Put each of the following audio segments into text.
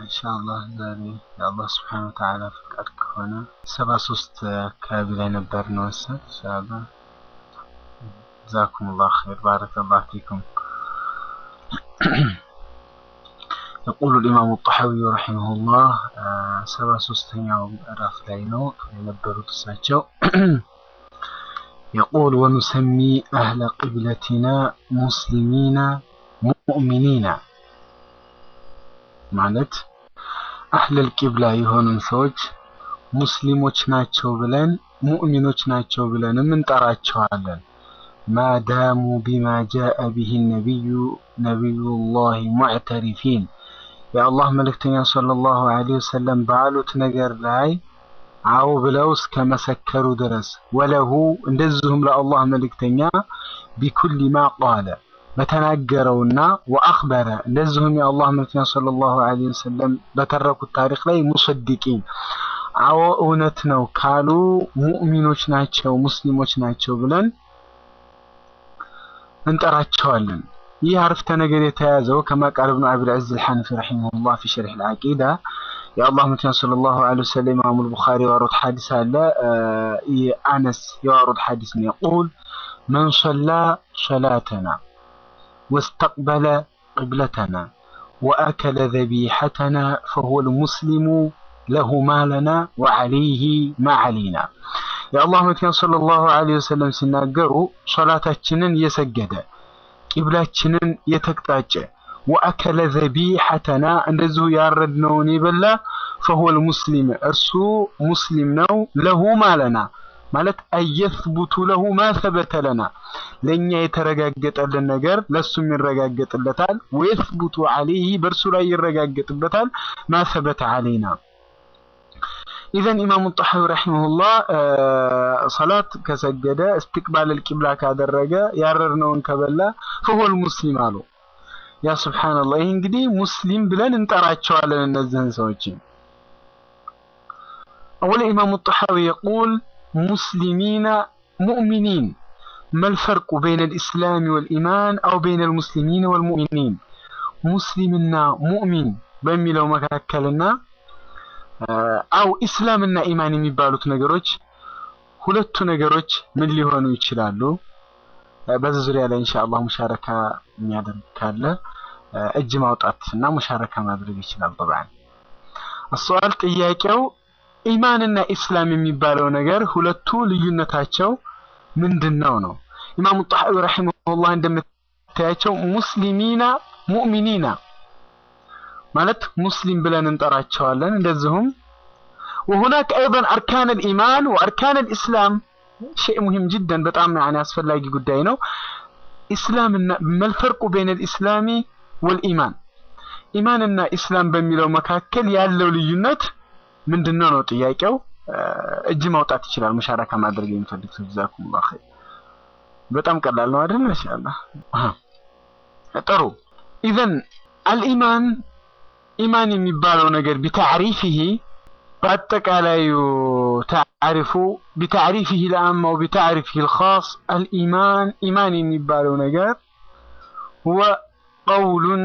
ኢንሻአላህ ዛሬ የአላህ ስብሐነ ወተዓላ ፍቃድ ከሆነ ሰባ ሶስት አካባቢ ላይ ነበር ነው መሰል ኢንሻአላህ ጀዛኩሙላህ ኸይር ባረከላሁ ፊኩም يقول الإمام الطحاوي رحمه الله سبع سستنيا راف لاينو ينبروا تساتشو يقول ونسمي أهل قبلتنا مسلمين مؤمنين ማለት አህለል ቂብላ የሆኑን ሰዎች ሙስሊሞች ናቸው ብለን ሙእሚኖች ናቸው ብለንም እንጠራቸዋለን። ማዳሙ ቢማ ጃአ ቢሂ ነቢዩ ነቢዩላህ ሙዕተሪፊን የአላህ መልእክተኛ ሰለላሁ ዐለይሂ ወሰለም ባሉት ነገር ላይ አዎ ብለው እስከ መሰከሩ ድረስ ወለሁ እንደዚሁም ለአላህ መልእክተኛ ቢኩሊ ማ ቃለ በተናገረውና ወአኽበረ እንደዚሁም የአላህ መልእክተኛ ሰለላሁ ዐለይሂ ወሰለም በተረኩት ታሪክ ላይ ሙሰዲቂን አዎ እውነት ነው ካሉ ሙእሚኖች ናቸው ሙስሊሞች ናቸው ብለን እንጠራቸዋለን። ይህ አረፍተ ነገር የተያዘው ከማ ቃል ኢብኑ አቢል ዐዝ አልሐነፊ ረሒመሁላህ ፊ ሸርሕ አልዓቂዳ የአላህ መልእክተኛ ሰለላሁ ዐለይሂ ወሰለም ኢማሙ አልቡኻሪ ያወሩት ሐዲስ አለ። የአነስ ያወሩት ሐዲስ ነው። የቁል መን ሰላ ሰላተና واستقبل قبلتنا وأكل ذبيحتنا فهو المسلم له ما لنا وعليه ما علينا يا الله متين صلى الله عليه وسلم سناقروا صلاتنا يسجد قبلتنا يتقطع وأكل ذبيحتنا እንደዚሁ ያረድነውን ይበላ فهو المسلم እርሱ ሙስሊም ነው له ما لنا ማለት አየስቡቱ ለሁ ማ ሰበተ ለና ለእኛ የተረጋገጠልን ነገር ለእሱም ይረጋገጥለታል። ወየስቡቱ አለይህ በእርሱ ላይ ይረጋገጥበታል። ማ ሰበተ አለይና ኢዘን ኢማሙ ጣሐዊ ረሒመሁላህ ሰላት ከሰገደ እስትቅባል ልቂብላ ካደረገ ያረርነውን ከበላ ፈሆል ሙስሊም አሉ። ያ ሱብሓነላህ። ይህ እንግዲህ ሙስሊም ብለን እንጠራቸዋለን እነዚህን ሰዎች። أولا إمام الطحاوي يقول مسلمين مؤمنين ما الفرق بين الإسلام والإيمان أو بين المسلمين والمؤمنين مسلمنا مؤمن በሚለው መካከልና አው ኢስላምና ኢማን የሚባሉት ነገሮች ሁለቱ ነገሮች ምን ሊሆኑ ይችላሉ? በዚህ ዙሪያ ላይ ኢንሻአላህ ሙሻረካ የሚያደርግ ካለ እጅ ማውጣት እና ሙሻረካ ማድረግ ይችላል። طبعا السؤال ጥያቄው ኢማንና ኢስላም የሚባለው ነገር ሁለቱ ልዩነታቸው ምንድነው ነው? ኢማሙ ጣሐዊ ረሂመሁላህ እንደምታያቸው ሙስሊሚና ሙእሚኒና ማለት ሙስሊም ብለን እንጠራቸዋለን። እንደዚሁም وهناك ايضا اركان الايمان واركان الاسلام شيء مهم جدا በጣም يعني አስፈላጊ ጉዳይ ነው። ኢስላምና ما الفرق بين الاسلام والايمان ኢማንና ኢስላም በሚለው መካከል ያለው ልዩነት ምንድነው ነው ጥያቄው። እጅ ማውጣት ይችላል ሙሻረካ ማድረግ የሚፈልግ ሰው ጀዛኩሙላህ ኸይር። በጣም ቀላል ነው አይደል? ማሻአላህ ጥሩ። ኢዘን አልኢማን ኢማን የሚባለው ነገር ቢታዕሪፊሂ በአጠቃላዩ ታዕሪፉ ቢታዕሪፊሂ ልአማ ወቢታዕሪፊሂ ልኻስ አልኢማን ኢማን የሚባለው ነገር ሁወ ቀውሉን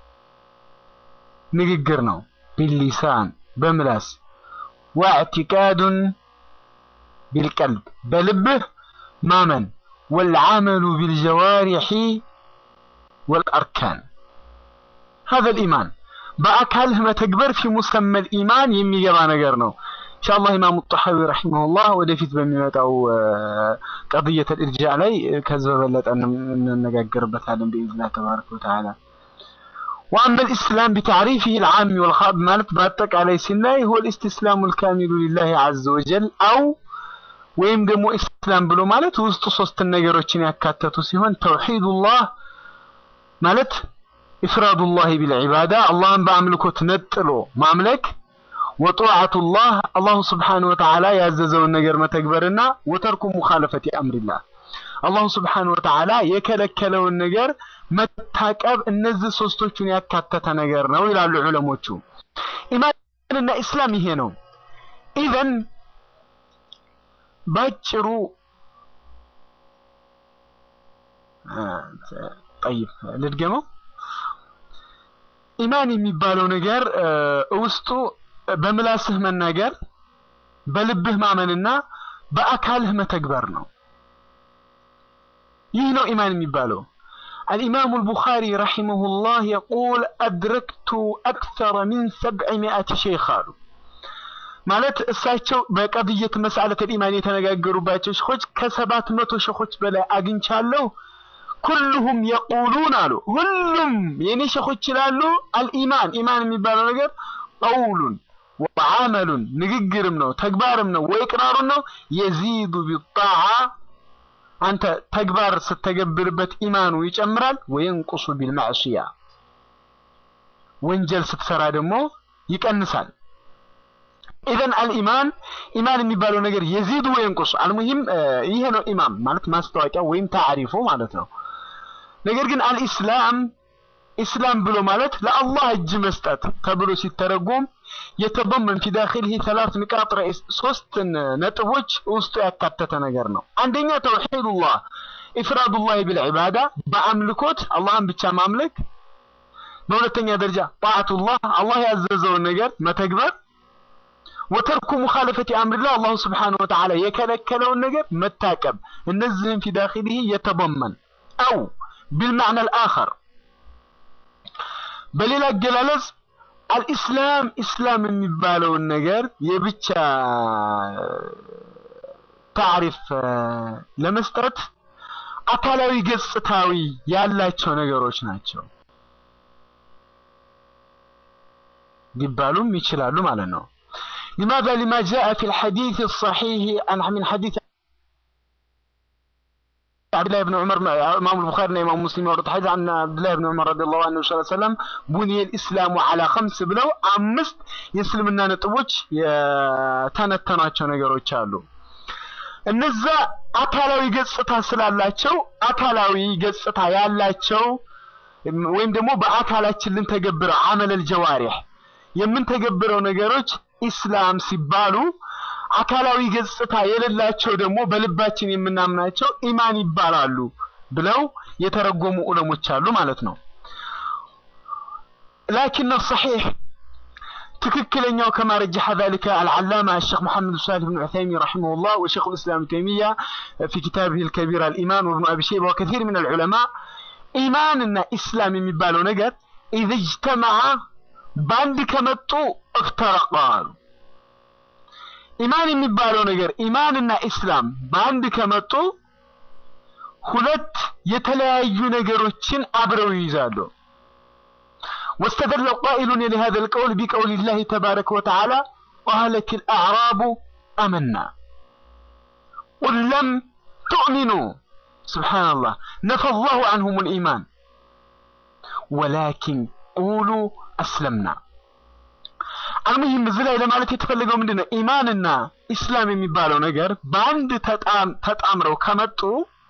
ንግግር ነው ቢሊሳን በምላስ واعتقاد بالقلب بلبه مامن والعمل بالجوارح والأركان هذا الإيمان بأكله ما تكبر في مسمى الإيمان يمي جبا نجر ነው إن شاء الله إمام الطحاوي رحمه الله ወደፊት በሚመጣው قضية الإرجاع ላይ ከዚህ በበለጠ እንነጋገርበታለን بإذن الله تبارك وتعالى وأما الإسلام بتعريفه العام والخاص مالت باتك على سناي هو الاستسلام الكامل لله عز وجل أو ወይም ደግሞ ኢስላም ብሎ ማለት ውስጡ ሶስት ነገሮችን ያካተቱ ሲሆን ተውሂዱላህ ማለት ኢፍራዱላህ ቢልዒባዳ አላህን በአምልኮት ነጥሎ ማምለክ ወጧዓቱላህ አላሁ ስብሓነሁ ወተዓላ ያዘዘውን ነገር መተግበርና ወተርኩ ሙኻለፈቲ አምሪላህ አላሁ ስብሓነሁ ወተዓላ የከለከለውን ነገር መታቀብ እነዚህ ሶስቶቹን ያካተተ ነገር ነው ይላሉ ዑለሞቹ። ኢማንና ኢስላም ይሄ ነው። ኢዘን ባጭሩ ጠይብ ልድገመው። ኢማን የሚባለው ነገር ውስጡ በምላስህ መናገር፣ በልብህ ማመንና በአካልህ መተግበር ነው። ይህ ነው ኢማን የሚባለው። الإمام البخاري رحمه الله يقول أدركت أكثر من سبعمائة شيخ قالوا ማለት እሳቸው በቀድየት መስአለት ኢማን የተነጋገሩባቸው ሸኾች ከሰባት መቶ ሸኾች በላይ አግኝቻለሁ። ኩልሁም የቁሉን አሉ ሁሉም የኔ ሸኾች ይላሉ አልኢማን ኢማን የሚባለው ነገር ቀውሉን ወዓመሉን ንግግርም ነው ተግባርም ነው ወይ ቅራሩን ነው የዚዱ ቢጣዓ አንተ ተግባር ስተገብርበት ኢማኑ ይጨምራል ወየንቁሱ ቢልማዕሲያ ወንጀል ስትሰራ ደግሞ ይቀንሳል ኢዘን አልኢማን ኢማን የሚባለው ነገር የዚዱ ወየንቁሱ አልሙሂም ይሄ ነው ኢማን ማለት ማስታወቂያ ወይም ታሪፉ ማለት ነው ነገር ግን አልኢስላም ኢስላም ብሎ ማለት ለአላህ እጅ መስጠት ተብሎ ሲተረጎም የተበመን ፊ ዳኺልህ ሰላት ንቃጥ ረኢስ ሶስት ነጥቦች ውስጡ ያካተተ ነገር ነው። አንደኛ ተውሂዱላህ ኢፍራዱላህ ቢልዒባዳ በአምልኮት አላህን ብቻ ማምለክ። በሁለተኛ ደረጃ ጣዓቱላህ አላህ ያዘዘውን ነገር መተግበር። ወተርኩ ሙኻለፈቲ አምሪላህ አላሁ ስብሓነሁ ወተዓላ የከለከለውን ነገር መታቀብ። እነዚህም ፊ ዳኺልህ የተበመን አው ቢልማዕና አልአኸር በሌላ አገላለጽ አልኢስላም ኢስላም የሚባለውን ነገር የብቻ ታሪፍ ለመስጠት አካላዊ ገጽታዊ ያላቸው ነገሮች ናቸው ሊባሉም ይችላሉ ማለት ነው። لماذا لما جاء في الحديث الصحيح عن من حديث عبد الله بن عمر امام البخاري وامام مسلم ورد حديث عن عبد الله بن عمر رضي الله عنه صلى الله عليه وسلم بني الاسلام على خمس ብለው አምስት የእስልምና ነጥቦች የተነተኗቸው ነገሮች አሉ። እነዛ አካላዊ ገጽታ ስላላቸው አካላዊ ገጽታ ያላቸው ወይም ደግሞ በአካላችን ልንተገብረው አመለል ጀዋሪህ የምንተገብረው ነገሮች ኢስላም ሲባሉ አካላዊ ገጽታ የሌላቸው ደግሞ በልባችን የምናምናቸው ኢማን ይባላሉ ብለው የተረጎሙ ዑለሞች አሉ ማለት ነው። ላኪን ሰሒሕ ትክክለኛው ከማ ረጀሐ ذلك العلامة الشيخ محمد صالح بن عثيمين رحمه الله وشيخ الإسلام تيمية في كتابه الكبير الإيمان وابن أبي شيبة وكثير من العلماء إيماننا إسلام የሚባለው ነገር إذا اجتمع በአንድ ከመጡ افترقا ኢማን የሚባለው ነገር ኢማንና ኢስላም በአንድ ከመጡ ሁለት የተለያዩ ነገሮችን አብረው ይይዛሉ። واستدل قائل لهذا القول بقول الله تبارك وتعالى قالت الأعراب آمنا قل لم تؤمنوا سبحان الله نفى الله عنهم الإيمان ولكن قولوا أسلمنا አልሙሂም እዚህ ላይ ለማለት የተፈለገው ምንድነው ኢማንና ኢስላም የሚባለው ነገር በአንድ ተጣምረው ከመጡ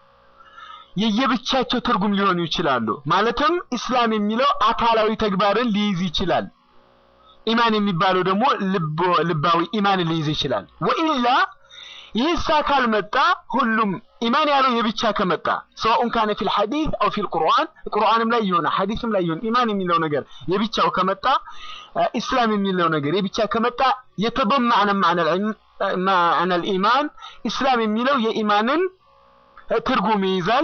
የየብቻቸው ትርጉም ሊሆኑ ይችላሉ። ማለትም ኢስላም የሚለው አካላዊ ተግባርን ሊይዝ ይችላል። ኢማን የሚባለው ደግሞ ልባዊ ኢማንን ሊይዝ ይችላል። ወኢላ ይህስ አካል መጣ ሁሉም ኢማን ያለው የብቻ ከመጣ ሰዋኡን ካነ ፊል ሐዲስ አው ፊል ቁርአን ቁርአንም ላይ ይሆን ሐዲስም ላይ ይሆን ኢማን የሚለው ነገር የብቻው ከመጣ ኢስላም የሚለው ነገር የብቻ ከመጣ የተበማዕነ ማዕነ ልኢማን ኢስላም የሚለው የኢማንን ትርጉም ይይዛል።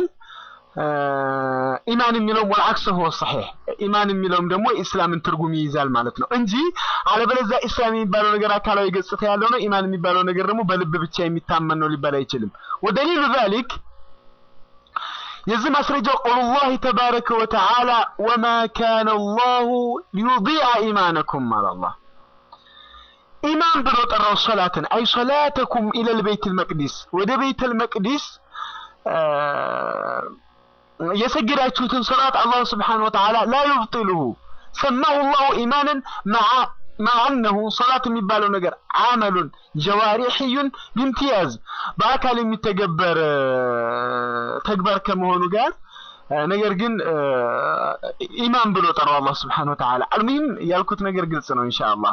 ኢማን የሚለውም ወልዓክስ ሆ ሰሒሕ ኢማን የሚለውም ደግሞ የኢስላምን ትርጉም ይይዛል ማለት ነው እንጂ አለበለዚያ ኢስላም የሚባለው ነገር አካላዊ ገጽታ ያለው ነው፣ ኢማን የሚባለው ነገር ደግሞ በልብ ብቻ የሚታመን ነው ሊባል አይችልም። ወደሊሉ ዛሊክ የዚህ ማስረጃው ቀውሉላህ ተባረከ ወተዓላ ወማ ካነ አላሁ ሊዩዲዐ ኢማነኩም አለ አላህ። ኢማን ብሎ ጠራው ሶላትን አይ ሶላተኩም ኢለል ቤይተል መቅዲስ ወደ ቤተል መቅዲስ የሰገዳችሁትን ሶላት አላህ ስብሓነሁ ወተዓላ ላ ዩብጢሉሁ ሰማሁ ላሁ ኢማንን መዓ አነሁ ሶላት የሚባለው ነገር አመሉን ጀዋሪሕዩን ቢምትያዝ በአካል የሚተገበር ተግባር ከመሆኑ ጋር ነገር ግን ኢማን ብሎ ጠራው አላህ ስብሓነሁ ወተዓላ። አልሙሂም ያልኩት ነገር ግልጽ ነው ኢንሻአላህ።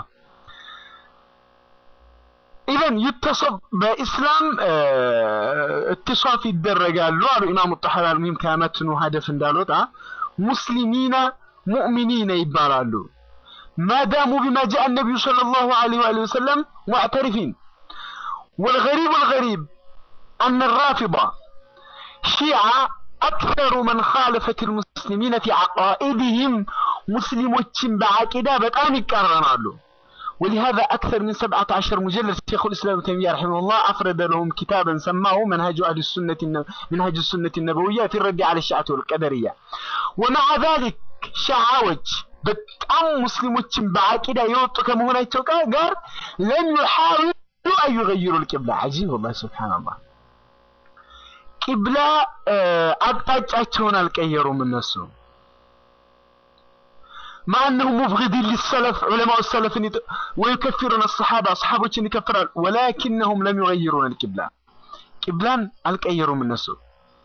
ኢዘን ይተሰብ በኢስላም እትሷፍ ይደረጋሉ አሉ ኢማሙ ጣሐዊ አልሙሂም ከመትኑ ሀደፍ እንዳልወጣ ሙስሊሚና ሙእሚኒነ ይባላሉ። ማዳሙ ቢማ ጃአ ነቢዩ ሰለላሁ ዐለይሂ ወአሊሂ ወሰለም ሙዕተሪፊን ወልገሪብ ወልገሪብ አነ ራፊዳ ሺዓ አክተሩ መን ኻለፈት ልሙስሊሚነ ፊ ዓቃኢድህም ሙስሊሞችን በዓቂዳ በጣም ይቃረናሉ። ولهذا أكثر من سبعة عشر مجلد شيخ الإسلام ابن تيمية رحمه الله أفرد لهم كتابا سماه منهج أهل السنة منهج السنة النبوية في الرد على الشيعة والقدرية ومع ذلك شعاوج በጣም ሙስሊሞችን በዓቂዳ የወጡ ከመሆናቸው ጋር ለም ይሓውሉ አን ዩገይሩ ልቅብላ አጂብ ወላሂ ሱብሓነላህ ቂብላ አቅጣጫቸውን አልቀየሩም እነሱ مع أنهم مبغضين للسلف علماء السلف ويكفرون الصحابة أصحابه يكفرون ولكنهم لم يغيرون القبلة قبلان الكيروا من نسو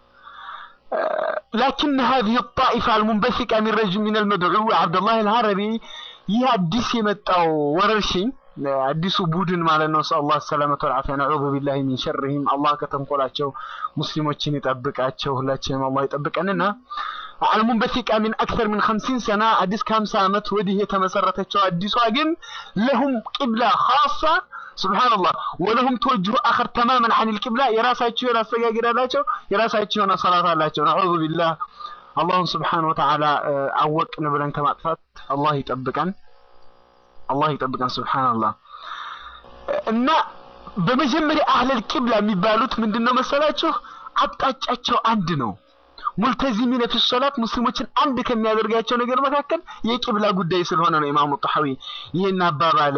لكن هذه الطائفة المنبثقة من رجل من المدعو عبد الله العربي يهدس يمتاو ورشي አዲሱ ቡድን ማለት ነው። ሰለላሁ ሰላመቱ ወልዓፊያ ነዑዙ ቢላሂ ሚን ሸርሂም አላህ ከተንኮላቸው ሙስሊሞችን ይጠብቃቸው። ሁላችንም አላህ ይጠብቀንና አልሙንበሲቃ ሚን አክተር ሚን 50 ሰና አዲስ ከ50 ዓመት ወዲህ የተመሰረተችው አዲሷ ግን ለሁም ቂብላ ኻሳ ሱብሃንአላህ ወለሁም ተወጅሁ አኸር ተማመን አን ልቂብላ የራሳቸው የሆነ አሰጋገድ አላቸው፣ የራሳቸው የሆነ ሰላት አላቸው። ነዑዙ ቢላህ አላሁን ስብሓነሁ ወተዓላ አወቅን ብለን ከማጥፋት አላህ ይጠብቀን። አላህ ይጠብቀን። ሱብሃንአላህ እና በመጀመሪያ አህለል ቂብላ የሚባሉት ምንድነው መሰላችሁ? አቅጣጫቸው አንድ ነው። ሙልተዚሚነ ፊ ሶላት ሙስሊሞችን አንድ ከሚያደርጋቸው ነገር መካከል የቂብላ ጉዳይ ስለሆነ ነው ኢማሙ ጣሐዊ ይህን አባባል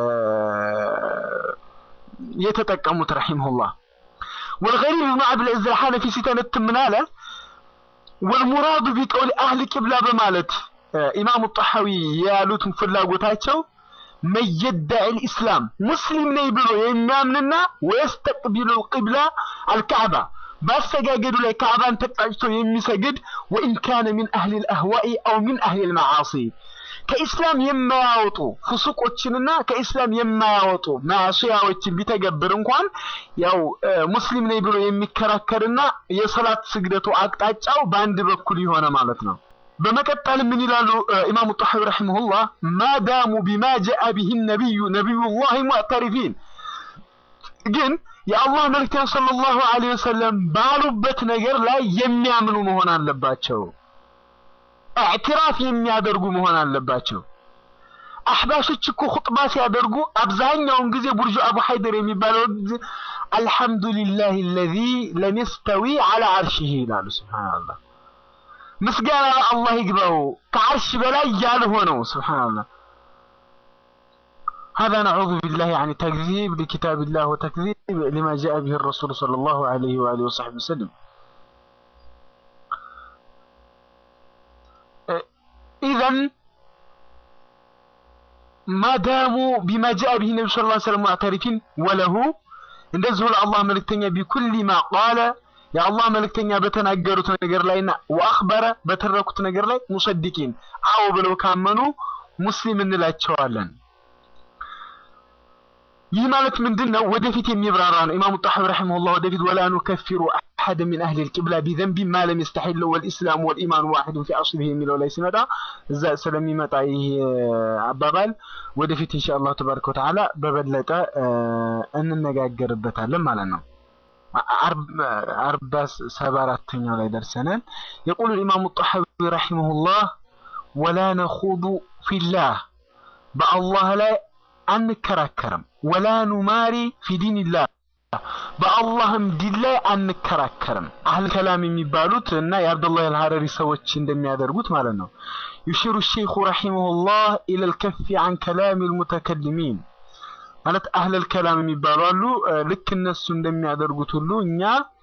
የተጠቀሙት ረሂመሁላህ። ወልገሪብ ብኑ አብልዕዝ አልሐነፊ ሲተነትን ምን አለ? ወልሙራዱ ቢቀውል አህል ቂብላ በማለት ኢማሙ ጣሐዊ ያሉት ፍላጎታቸው መየዳዕ ልኢስላም ሙስሊም ነኝ ብሎ የሚያምንና ወየስተቅቢሉ ቂብላ አልካዕባ በአሰጋገዱ ላይ ካዕባን ተቅጣጭቶ የሚሰግድ ወኢን ካነ ሚን አህሊ ልአህዋኢ አው ሚን አህሊ ልመዓሲ ከኢስላም የማያወጡ ፍሱቆችንና ከኢስላም የማያወጡ ማዕሲያዎችን ቢተገብር እንኳን ያው ሙስሊም ነኝ ብሎ የሚከራከርና የሰላት ስግደቱ አቅጣጫው በአንድ በኩል የሆነ ማለት ነው። በመቀጠል ምን ይላሉ ኢማሙ ጣሐዊ ረሂመሁላህ ማዳሙ ቢማ ጃአ ቢሂ ነቢዩ ነቢዩላህ ሙዕተሪፊን ግን የአላህ መልእክተኛ ሰለላሁ ዐለይሂ ወሰለም ባሉበት ነገር ላይ የሚያምኑ መሆን አለባቸው። ኢዕትራፍ የሚያደርጉ መሆን አለባቸው። አሕባሾች እኮ ኹጥባ ሲያደርጉ አብዛኛውን ጊዜ ቡርጁ አቡ ሐይደር የሚባለው አልሐምዱሊላህ አለዚ ለም የስተዊ ዐላ ዐርሺሂ ይላሉ። ሱብሃንአላህ ምስጋና ለአላህ ይግባው ከዓርሽ በላይ ያልሆነው ሱብሃንአላህ هذا نعوذ بالله عن تكذيب لكتاب الله وتكذيب لما جاء به الرسول صلى الله عليه وآله وصحبه وسلم إذا ما داموا بما جاء به النبي صلى الله عليه وسلم معترفين وله እንደዚሁ ለአላህ መልእክተኛ ቢኩል ማ ቃለ የአላህ መልእክተኛ በተናገሩት ነገር ላይና ወአኽበረ በተረኩት ነገር ላይ ሙሰዲቂን አዎ ብለው ካመኑ ሙስሊም እንላቸዋለን። ይህ ማለት ምንድን ነው? ወደፊት የሚብራራ ነው። ኢማሙ ጣሐዊ ረሒመሁላህ ወደፊት ወላ ኑከፊሩ አሐደ ሚን አህሊ ልቂብላ ቢዘንቢ ማ ለም የስተሒል ወልኢስላም ወልኢማን ዋሒዱን ፊ አስሊህ የሚለው ላይ ሲመጣ እዛ ስለሚመጣ ይህ አባባል ወደፊት ኢንሻአላህ ተባረከ ወተዓላ በበለጠ እንነጋገርበታለን ማለት ነው። አርባ ሰባ አራተኛው ላይ ደርሰናል። የቁሉ ኢማሙ ጣሐዊ ረሒመሁላህ ወላ ነኹዱ ፊላህ በአላህ ላይ አንከራከርም ወላ ኑማሪ ፊ ዲንላህ በአላህም ዲን ላይ አንከራከርም። አህል ከላም የሚባሉት እና የአብዱላህ አልሐረሪ ሰዎች እንደሚያደርጉት ማለት ነው። ዩሽሩ ሼኹ ረሒመሁላህ ኢለል ከፊ አን ከላም ልሙተከሊሚን ማለት አህለል ከላም የሚባሉ አሉ። ልክ እነሱ እንደሚያደርጉት ሁሉ እኛ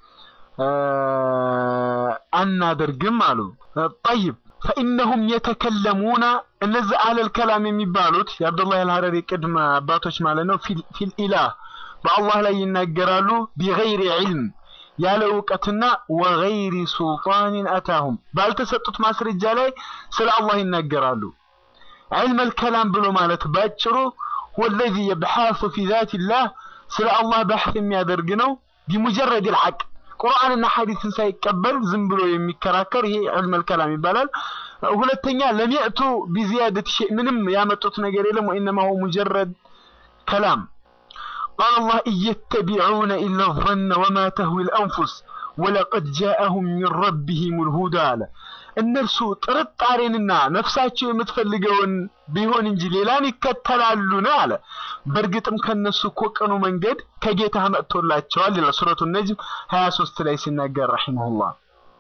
አናደርግም አሉ። ጠይብ ፈኢነሁም የተከለሙና እነዚህ አህለል ከላም የሚባሉት የአብዱላህ አልሐረሪ ቅድመ አባቶች ማለት ነው። ፊል ኢላህ በአላህ ላይ ይናገራሉ። ቢገይሪ ዒልም ያለ እውቀትና ወገይሪ ሱልጣንን አታሁም ባልተሰጡት ማስረጃ ላይ ስለ አላህ ይናገራሉ። ዒልመል ከላም ብሎ ማለት ባጭሩ ወለዚ የብሓሱ ፊ ዛቲላህ ስለ አላህ ባሕት የሚያደርግ ነው። ቢሙጀረድ ልሐቅ ቁርአንና ሐዲስን ሳይቀበል ዝም ብሎ የሚከራከር ይሄ ዒልመል ከላም ይባላል። ሁለተኛ ለሚዕቱ ቢዚያደት ሸይ ምንም ያመጡት ነገር የለም ወኢነማ ሁወ ሙጀረድ ከላም ቃለ አላህ እየተቢዑነ ኢላ ظነ ወማ ተህዊ ልአንፉስ ወለቀድ ጃአሁም ሚን ረቢሂም ልሁዳ አለ እነርሱ ጥርጣሬንና ነፍሳቸው የምትፈልገውን ቢሆን እንጂ ሌላን ይከተላሉን አለ በእርግጥም ከነሱ እኮ ቅኑ መንገድ ከጌታ መጥቶላቸዋል ይላል ሱረቱ ነጅም 23 ላይ ሲናገር ረሒመሁላህ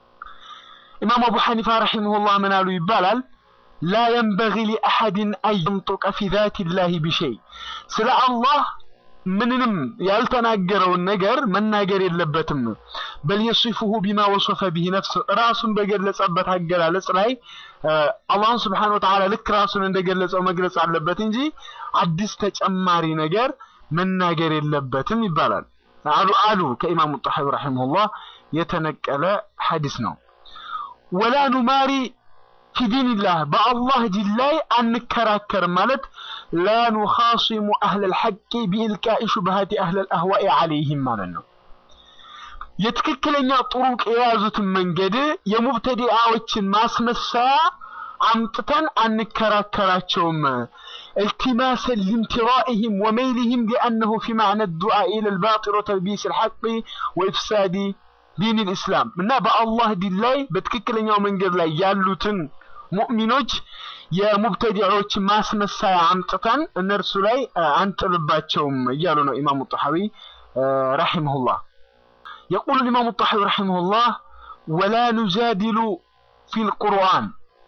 ኢማም አቡ ሐኒፋ ረሒመሁላህ ምን አሉ ይባላል ላ የንበጊ ሊአሐድን አን የንጡቀ ፊ ዛት ላህ ቢሸይ ስለ አላህ ምንንም ያልተናገረውን ነገር መናገር የለበትም በል የሲፉሁ ቢማ ወሶፈ ቢህ ነፍስ ራሱን በገለጸበት አገላለጽ ላይ አላህን ስብሓን ወተዓላ ልክ ራሱን እንደገለጸው መግለጽ አለበት እንጂ አዲስ ተጨማሪ ነገር መናገር የለበትም ይባላል አሉ አሉ ከኢማሙ ጣሐዊ ረሒመሁላህ የተነቀለ ሐዲስ ነው ወላ ኑማሪ ፊ ዲንላህ በአላህ ዲን ላይ አንከራከርም ማለት ላ ኑኻሲሙ አህለ ልሐቂ ቢኢልቃኢ ሹብሃቲ አህለ ልአህዋኢ ዓለይህም ማለት ነው የትክክለኛ ጥሩቅ የያዙትን መንገድ የሙብተዲአዎችን ማስመሰያ አምጥተን አንከራከራቸውም التماسا لامترائهم وميلهم لأنه في معنى الدعاء إلى الباطل وتلبيس الحق وإفساد دين الإسلام እና በአላህ ዲን ላይ በትክክለኛው መንገድ ላይ ያሉትን ሙእሚኖች የሙብተዲዖች ማስመሳያ አምጥተን እነርሱ ላይ አንጥልባቸውም እያሉ ነው ኢማሙ ጣሐዊ ረሒመሁላህ يقول الإمام الطحاوي رحمه الله ولا نجادل في القرآن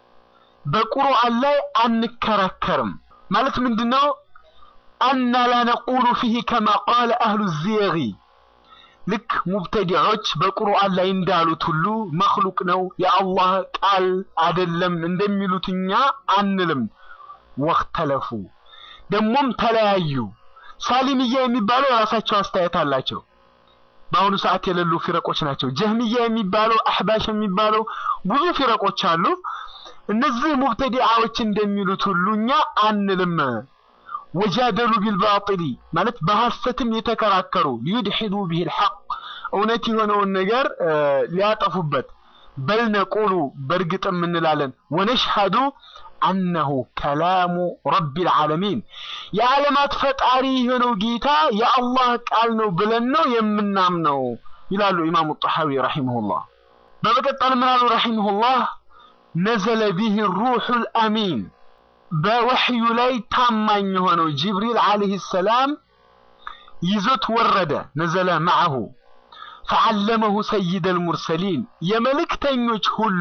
በቁርአን ላይ አንከራከርም ማለት ምንድነው አና ላ ነቁሉ ፊህ ከማ ቃለ አህሉ ዚየጊ ልክ ሙብተዲዖች በቁርአን ላይ እንዳሉት ሁሉ መክሉቅ ነው የአላህ ቃል አይደለም እንደሚሉት እኛ አንልም ወክተለፉ ደግሞም ተለያዩ ሳሊምያ የሚባለው የራሳቸው አስተያየት አላቸው በአሁኑ ሰዓት የሌሉ ፊረቆች ናቸው ጀህሚያ የሚባለው አህባሽ የሚባለው ብዙ ፊረቆች አሉ እነዚህ ሙብተዲዓዎች እንደሚሉት ሁሉ እኛ አንልም ወጃደሉ ቢልባጢሊ ማለት በሐሰትም የተከራከሩ ሊዩድሒዱ ቢህ ልሐቅ እውነት የሆነውን ነገር ሊያጠፉበት በል ነቁሉ በእርግጥም እንላለን ወነሽሃዱ አነሁ ከላሙ ረቢ ልዓለሚን የዓለማት ፈጣሪ የሆነው ጌታ የአላህ ቃል ነው ብለን ነው የምናምነው ይላሉ ኢማሙ ጣሐዊ ረሒመሁላህ በመቀጠል ምን አሉ ረሒመሁላህ ነዘለ ቢህ ሩሑ ልአሚን በወሕዩ ላይ ታማኝ የሆነው ጅብሪል ዓለይህ ሰላም ይዞት ወረደ ነዘለ መዐሁ ፈዓለመሁ ሰይድ አልሙርሰሊን የመልእክተኞች ሁሉ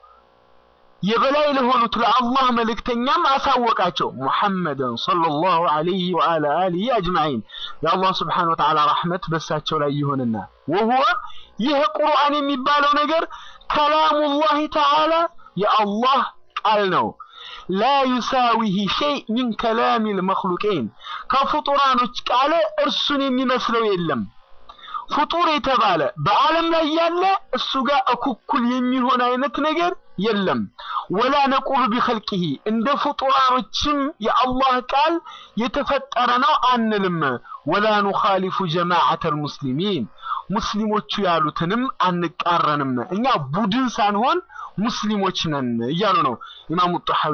የበላይ ለሆኑት ለአላህ መልእክተኛም አሳወቃቸው ሙሐመድን ሰለላሁ ዐለይሂ ወዐላ አሊሂ አጅማዒን የአላህ ስብሓነ ወተዓላ ረሕመት በሳቸው ላይ ይሁንና ወሁወ ይህ ቁርአን የሚባለው ነገር ከላሙላሂ ተዓላ የአላህ ቃል ነው ላ ዩሳዊህ ሸይ ሚን ከላሚ ልመክሉቄን ከፍጡራኖች ቃል እርሱን የሚመስለው የለም ፍጡር የተባለ በዓለም ላይ ያለ እሱ ጋር እኩኩል የሚሆን አይነት ነገር የለም ወላ ነቁሉ ቢኸልቂሂ እንደ ፍጡራኖችም የአላህ ቃል የተፈጠረ ነው አንልም ወላ ኑኻሊፉ ጀማዓተ ልሙስሊሚን ሙስሊሞቹ ያሉትንም አንቃረንም እኛ ቡድን ሳንሆን ሙስሊሞች ነን እያሉ ነው ኢማሙ ጣሐዊ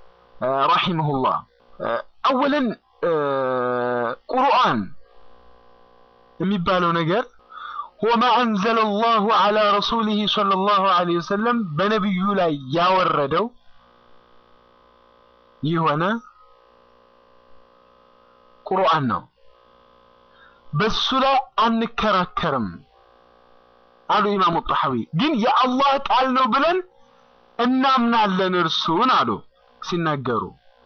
ረሒመሁላህ አወለን ቁርአን የሚባለው ነገር هو ما أنزل الله على رسوله صلى الله عليه وسلم በነብዩ ላይ ያወረደው የሆነ ቁርአን ነው በሱ ላይ አንከራከርም አሉ ኢማሙ ጣሐዊ ግን የአላህ ቃል ነው ብለን እናምናለን እርሱን አሉ ሲናገሩ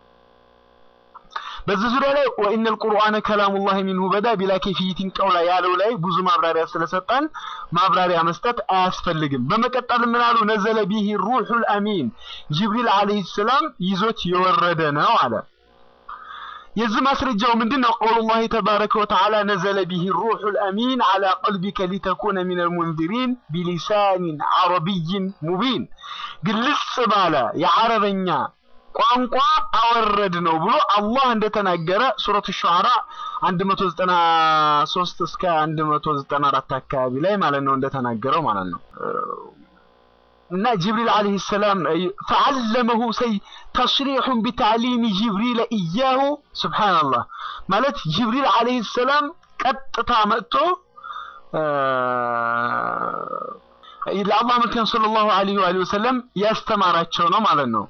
በዚህ ዙሪያ ላይ ወኢነ ልቁርአነ ከላሙላህ ሚንሁ በዳ ቢላ ኬፊይቲን ቀውላ ያለው ላይ ብዙ ማብራሪያ ስለሰጠን ማብራሪያ መስጠት አያስፈልግም በመቀጠል ምን አሉ ነዘለ ቢሂ ሩሑል አሚን ጅብሪል አለይሂ ሰላም ይዞት የወረደ ነው አለ የዚህ ማስረጃው ምንድነው ቀውሉላህ ተባረከ ወተዓላ ነዘለ ቢሂ ሩሑል አሚን አላ ቀልቢከ ሊተኩነ ሚነል ሙንዚሪን ቢሊሳኒን አረቢይን ሙቢን ግልጽ ባለ የአረበኛ ቋንቋ አወረድ ነው ብሎ አላህ እንደተናገረ ሱረቱ ሹዓራ 193 እስከ 194 አካባቢ ላይ ማለት ነው እንደተናገረው ማለት ነው እና ጅብሪል ዓለይሂ ሰላም ፈዓለመሁ ሰይ ተስሪሑን ቢታዕሊሚ ጅብሪል እያሁ ሱብሓነላህ ማለት ጅብሪል ዓለይሂ ሰላም ቀጥታ መጥቶ ለአላህ መልክተኛ ሰለላሁ ዐለይሂ ወአሊሂ ወሰለም ያስተማራቸው ነው ማለት ነው።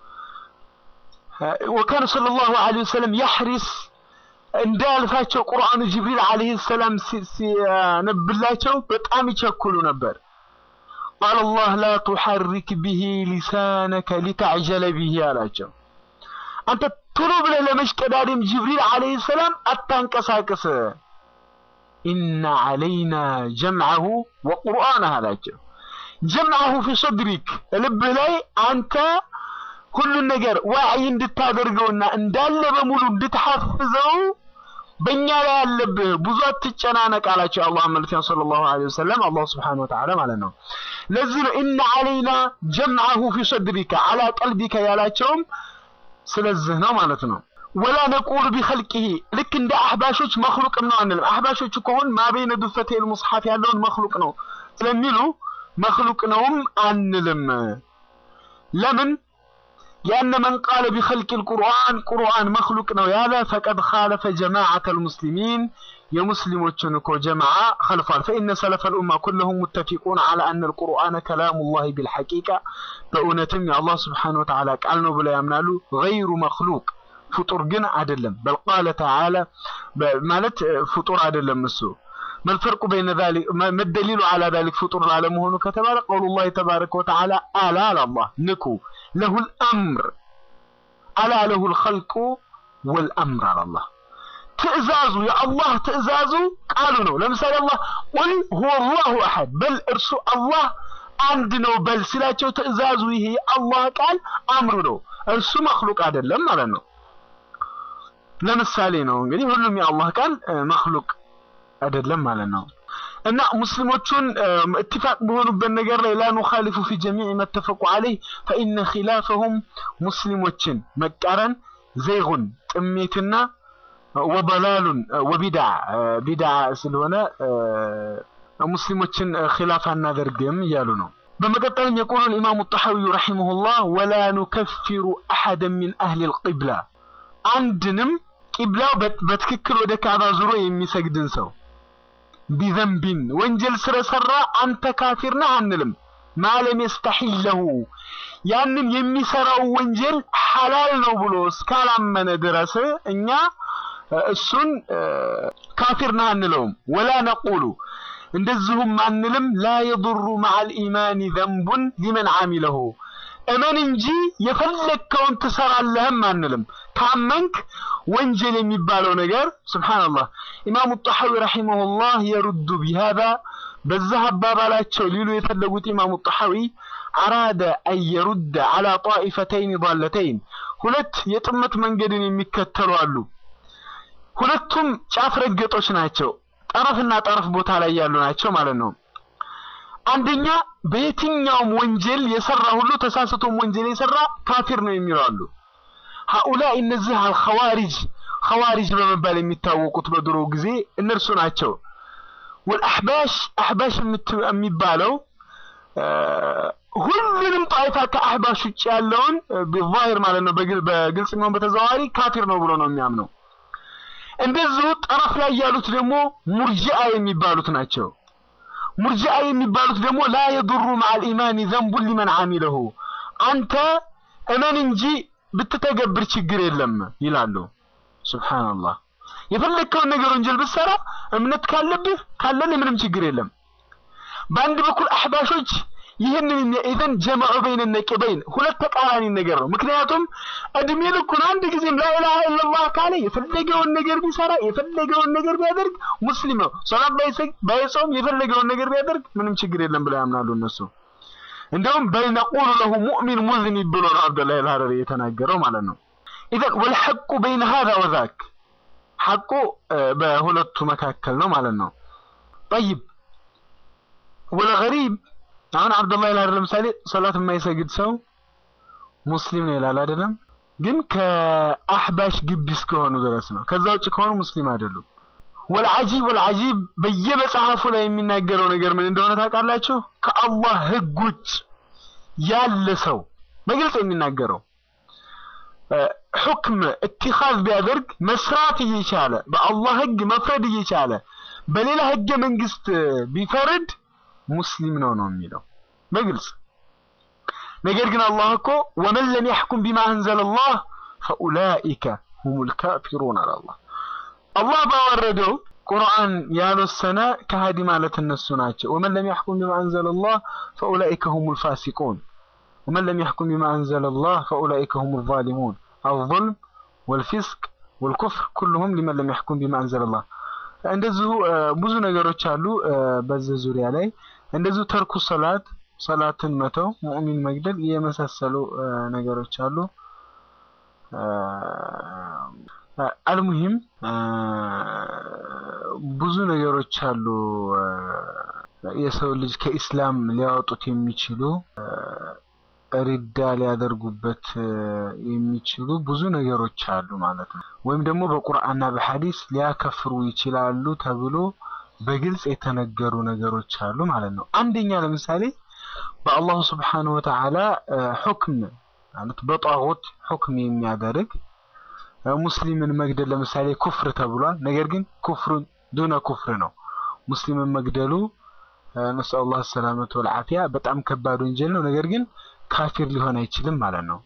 ወካነ ሰለላሁ ዐለይሂ ወሰለም ያሕሪስ እንዳያልፋቸው ቁርአኑ ጅብሪል ዓለይሂ ሰላም ሲያነብላቸው በጣም ይቸኩሉ ነበር። ቃለ አላህ ላ ቱሐሪክ ቢሂ ሊሳነከ ሊተዕጀለ ቢሂ አላቸው። አንተ ቶሎ ብለህ ለመሽቀዳደም ጅብሪል ዓለይሂ ሰላም አታንቀሳቅስ። ኢነ ዓለይና ጀምዐሁ ወቁርአነህ አላቸው። ጀምዐሁ ፊ ሰድሪክ ልብህ ላይ አንተ ሁሉን ነገር ዋዕይ እንድታደርገውና እንዳለ በሙሉ እንድትሐፍዘው በእኛ ላይ ያለብህ ብዙ አትጨናነቅ አላቸው። የአላህ መልክተኛ ሰለላሁ ዐለይሂ ወሰለም አላህ ሱብሓነሁ ወተዓላ ማለት ነው። ለዚህ ነው ኢነ ዓለይና ጀምዐሁ ፊ ሰድሪከ ዐላ ቀልቢከ ያላቸውም ስለዚህ ነው ማለት ነው። ወላ ነቁሉ ቢኸልቂሂ ልክ እንደ አህባሾች መክሉቅ ነው አንልም። አህባሾች ከሆን ማበይነ ዱፈቴል ሙስሐፍ ያለውን መክሉቅ ነው ስለሚሉ መክሉቅ ነውም አንልም። ለምን لأن من قال بخلق القرآن قرآن مخلوق ነው ያለ فقد خالف جماعة المسلمين የሙስሊሞችን እኮ جماعة خلفዋል فإن سلف الأمة كلهم متفقون على أن القرآن كلام الله بالحقيقة በእውነትም የአላህ ስብሓነሁ ወተዓላ ቃል ነው ብለው ያምናሉ غير مخلوق ፍጡር ግን አይደለም بل قال تعالى ማለት ፍጡር አይደለም እሱ ما الفرق بين ذلك ما الدليل على ذلك فطور على مهونه كتبال قول الله تبارك وتعالى ألا على الله نكو له الأمر ألا له الخلق والأمر على الله تأزازوا يا الله تأزازوا قالوا نو لمثال الله قل هو الله أحد بل ارسو الله عندنا بل سلاتشو تأزازوا هي الله قال أمر نو ارسو مخلوق هذا لما لنو لمثالي نو يعني هلهم يا الله قال مخلوق አይደለም ማለት ነው። እና ሙስሊሞቹን እትፋቅ በሆኑበት ነገር ላይ ላ ኑኻሊፉ ፊ ጀሚዕ መተፈቁ ዐለይህ ፈኢነ ኺላፈሁም ሙስሊሞችን መቃረን ዘይጉን ጥሜትና ወበላሉን ወቢድዓ ቢድዓ ስለሆነ ሙስሊሞችን ኺላፍ አናደርግም እያሉ ነው። በመቀጠልም የቆሉ ኢማሙ ጣሐዊዩ ረሒመሁላህ ወላ ኑከፊሩ አሐደን ሚን አህሊል ቂብላ አንድንም ቂብላው በትክክል ወደ ካዕባ ዙሮ የሚሰግድን ሰው ቢዘንቢን ወንጀል ስለሰራ አንተ ካፊር ነህ አንልም። ማለም የስተሒለሁ ያንን የሚሰራው ወንጀል ሐላል ነው ብሎ እስካላመነ ድረስ እኛ እሱን ካፊር ነህ አንለውም። ወላ ነቁሉ እንደዚሁም አንልም ላ የضሩ መዓል ኢማኒ ዘንቡን ሊመን ዓሚለሁ እመን እንጂ የፈለግከውን ትሰራለህም አንልም። ካመንክ ወንጀል የሚባለው ነገር ሱብሓነላህ ኢማሙ ጣሐዊ ረሒመሁላህ የሩዱ ቢሃዛ በዛ አባባላቸው ሊሉ የፈለጉት ኢማሙ ጣሐዊ አራደ አን የሩደ ዐላ ጣኢፈተይን ዳለተይን ሁለት የጥመት መንገድን የሚከተሉ አሉ። ሁለቱም ጫፍ ረገጦች ናቸው። ጠረፍና ጠረፍ ቦታ ላይ ያሉ ናቸው ማለት ነው። አንደኛ በየትኛውም ወንጀል የሰራ ሁሉ ተሳስቶም ወንጀል የሰራ ካፊር ነው የሚሉ አሉ። ሀኡላ እነዚህ አልኸዋሪጅ ኸዋሪጅ በመባል የሚታወቁት በድሮ ጊዜ እነርሱ ናቸው። ወልአሕባሽ አሕባሽ የሚባለው ሁሉንም ጣይፋ ከአሕባሽ ውጭ ያለውን ቢዛሂር ማለት ነው በግልጽ የሚሆን በተዘዋዋሪ ካፊር ነው ብሎ ነው የሚያምነው። እንደዚሁ ጠረፍ ላይ ያሉት ደግሞ ሙርጂአ የሚባሉት ናቸው። ሙርጂአ የሚባሉት ደግሞ ላ የዱሩ መዓል ኢማኒ ዘንቡን ሊመን ዓሚለሁ አንተ እመን እንጂ ብትተገብር ችግር የለም ይላሉ። ሱብሓነላህ የፈለግከውን ነገር ወንጀል ብትሰራ እምነት ካለብህ ካለን ምንም ችግር የለም። በአንድ በኩል አሕባሾች ይህንን ኢዘን ጀመዑ በይነ ነቂበይን ሁለት ተቃራኒ ነገር ነው። ምክንያቱም እድሜ ልኩን አንድ ጊዜም ላኢላሃ ኢለላህ ካለ የፈለገውን ነገር ቢሰራ የፈለገውን ነገር ቢያደርግ ሙስሊም ነው። ሶላት ባይሰግድ ባይጾም የፈለገውን ነገር ቢያደርግ ምንም ችግር የለም ብለው ያምናሉ እነሱ። እንደውም በል ነቁሉ ለሁ ሙእሚን ሙዝኒብ ብሎ ነው አብደላህ አልሐረሪ የተናገረው ማለት ነው። ኢዘን ወልሐቁ በይነ ሃዛ ወዛክ ሐቁ በሁለቱ መካከል ነው ማለት ነው። ጠይብ ወለገሪብ አሁን አብዱላህ ይላል ለምሳሌ ሶላት የማይሰግድ ሰው ሙስሊም ነው ይላል አይደለም። ግን ከአህባሽ ግቢ እስከሆኑ ድረስ ነው። ከዛ ውጭ ከሆኑ ሙስሊም አይደሉም። ወልዓጂብ ወልዓጂብ በየመጽሐፉ ላይ የሚናገረው ነገር ምን እንደሆነ ታውቃላችሁ? ከአላህ ህግ ውጭ ያለ ሰው በግልጽ የሚናገረው ሑክም እትኻዝ ቢያደርግ መስራት እየቻለ በአላህ ህግ መፍረድ እየቻለ በሌላ ህገ መንግስት ቢፈርድ ሙስሊም ነው ነው የሚለው በግልጽ ነገር ግን አላህ እኮ ወመን ለም ያሕኩም ቢማ አንዘለ ላህ ፈኡላኢከ ሁሙል ካፊሩን አለ አላህ አላህ ባወረደው ቁርአን ያልወሰነ ከሃዲ ማለት እነሱ ናቸው ወመን ለም ያሕኩም ቢማ አንዘለ ላህ ፈኡላኢከ ሁሙል ፋሲቁን ومن لم يحكم بما أنزل الله فأولئك هم الظالمون الظلم والفسق والكفر كلهم لمن لم يحكم بما أنزل الله እንደዚሁ ብዙ ነገሮች አሉ በዚህ ዙሪያ ላይ እንደዚሁ ተርኩ ሰላት ሰላትን መተው ሙእሚን መግደል የመሳሰሉ ነገሮች አሉ አልሙሂም ብዙ ነገሮች አሉ የሰው ልጅ ከኢስላም ሊያወጡት የሚችሉ ሪዳ ሊያደርጉበት የሚችሉ ብዙ ነገሮች አሉ ማለት ነው። ወይም ደግሞ በቁርአንና በሐዲስ ሊያከፍሩ ይችላሉ ተብሎ በግልጽ የተነገሩ ነገሮች አሉ ማለት ነው። አንደኛ ለምሳሌ በአላሁ ስብሓነሁ ወተዓላ ሁክም ማለት በጣዖት ሁክም የሚያደርግ ሙስሊምን መግደል ለምሳሌ ኩፍር ተብሏል። ነገር ግን ኩፍሩን ዱነ ኩፍር ነው። ሙስሊምን መግደሉ ነስአሉላህ ሰላመተ ወልዓፊያ በጣም ከባድ ወንጀል ነው። ነገር ግን ካፊር ሊሆን አይችልም ማለት ነው።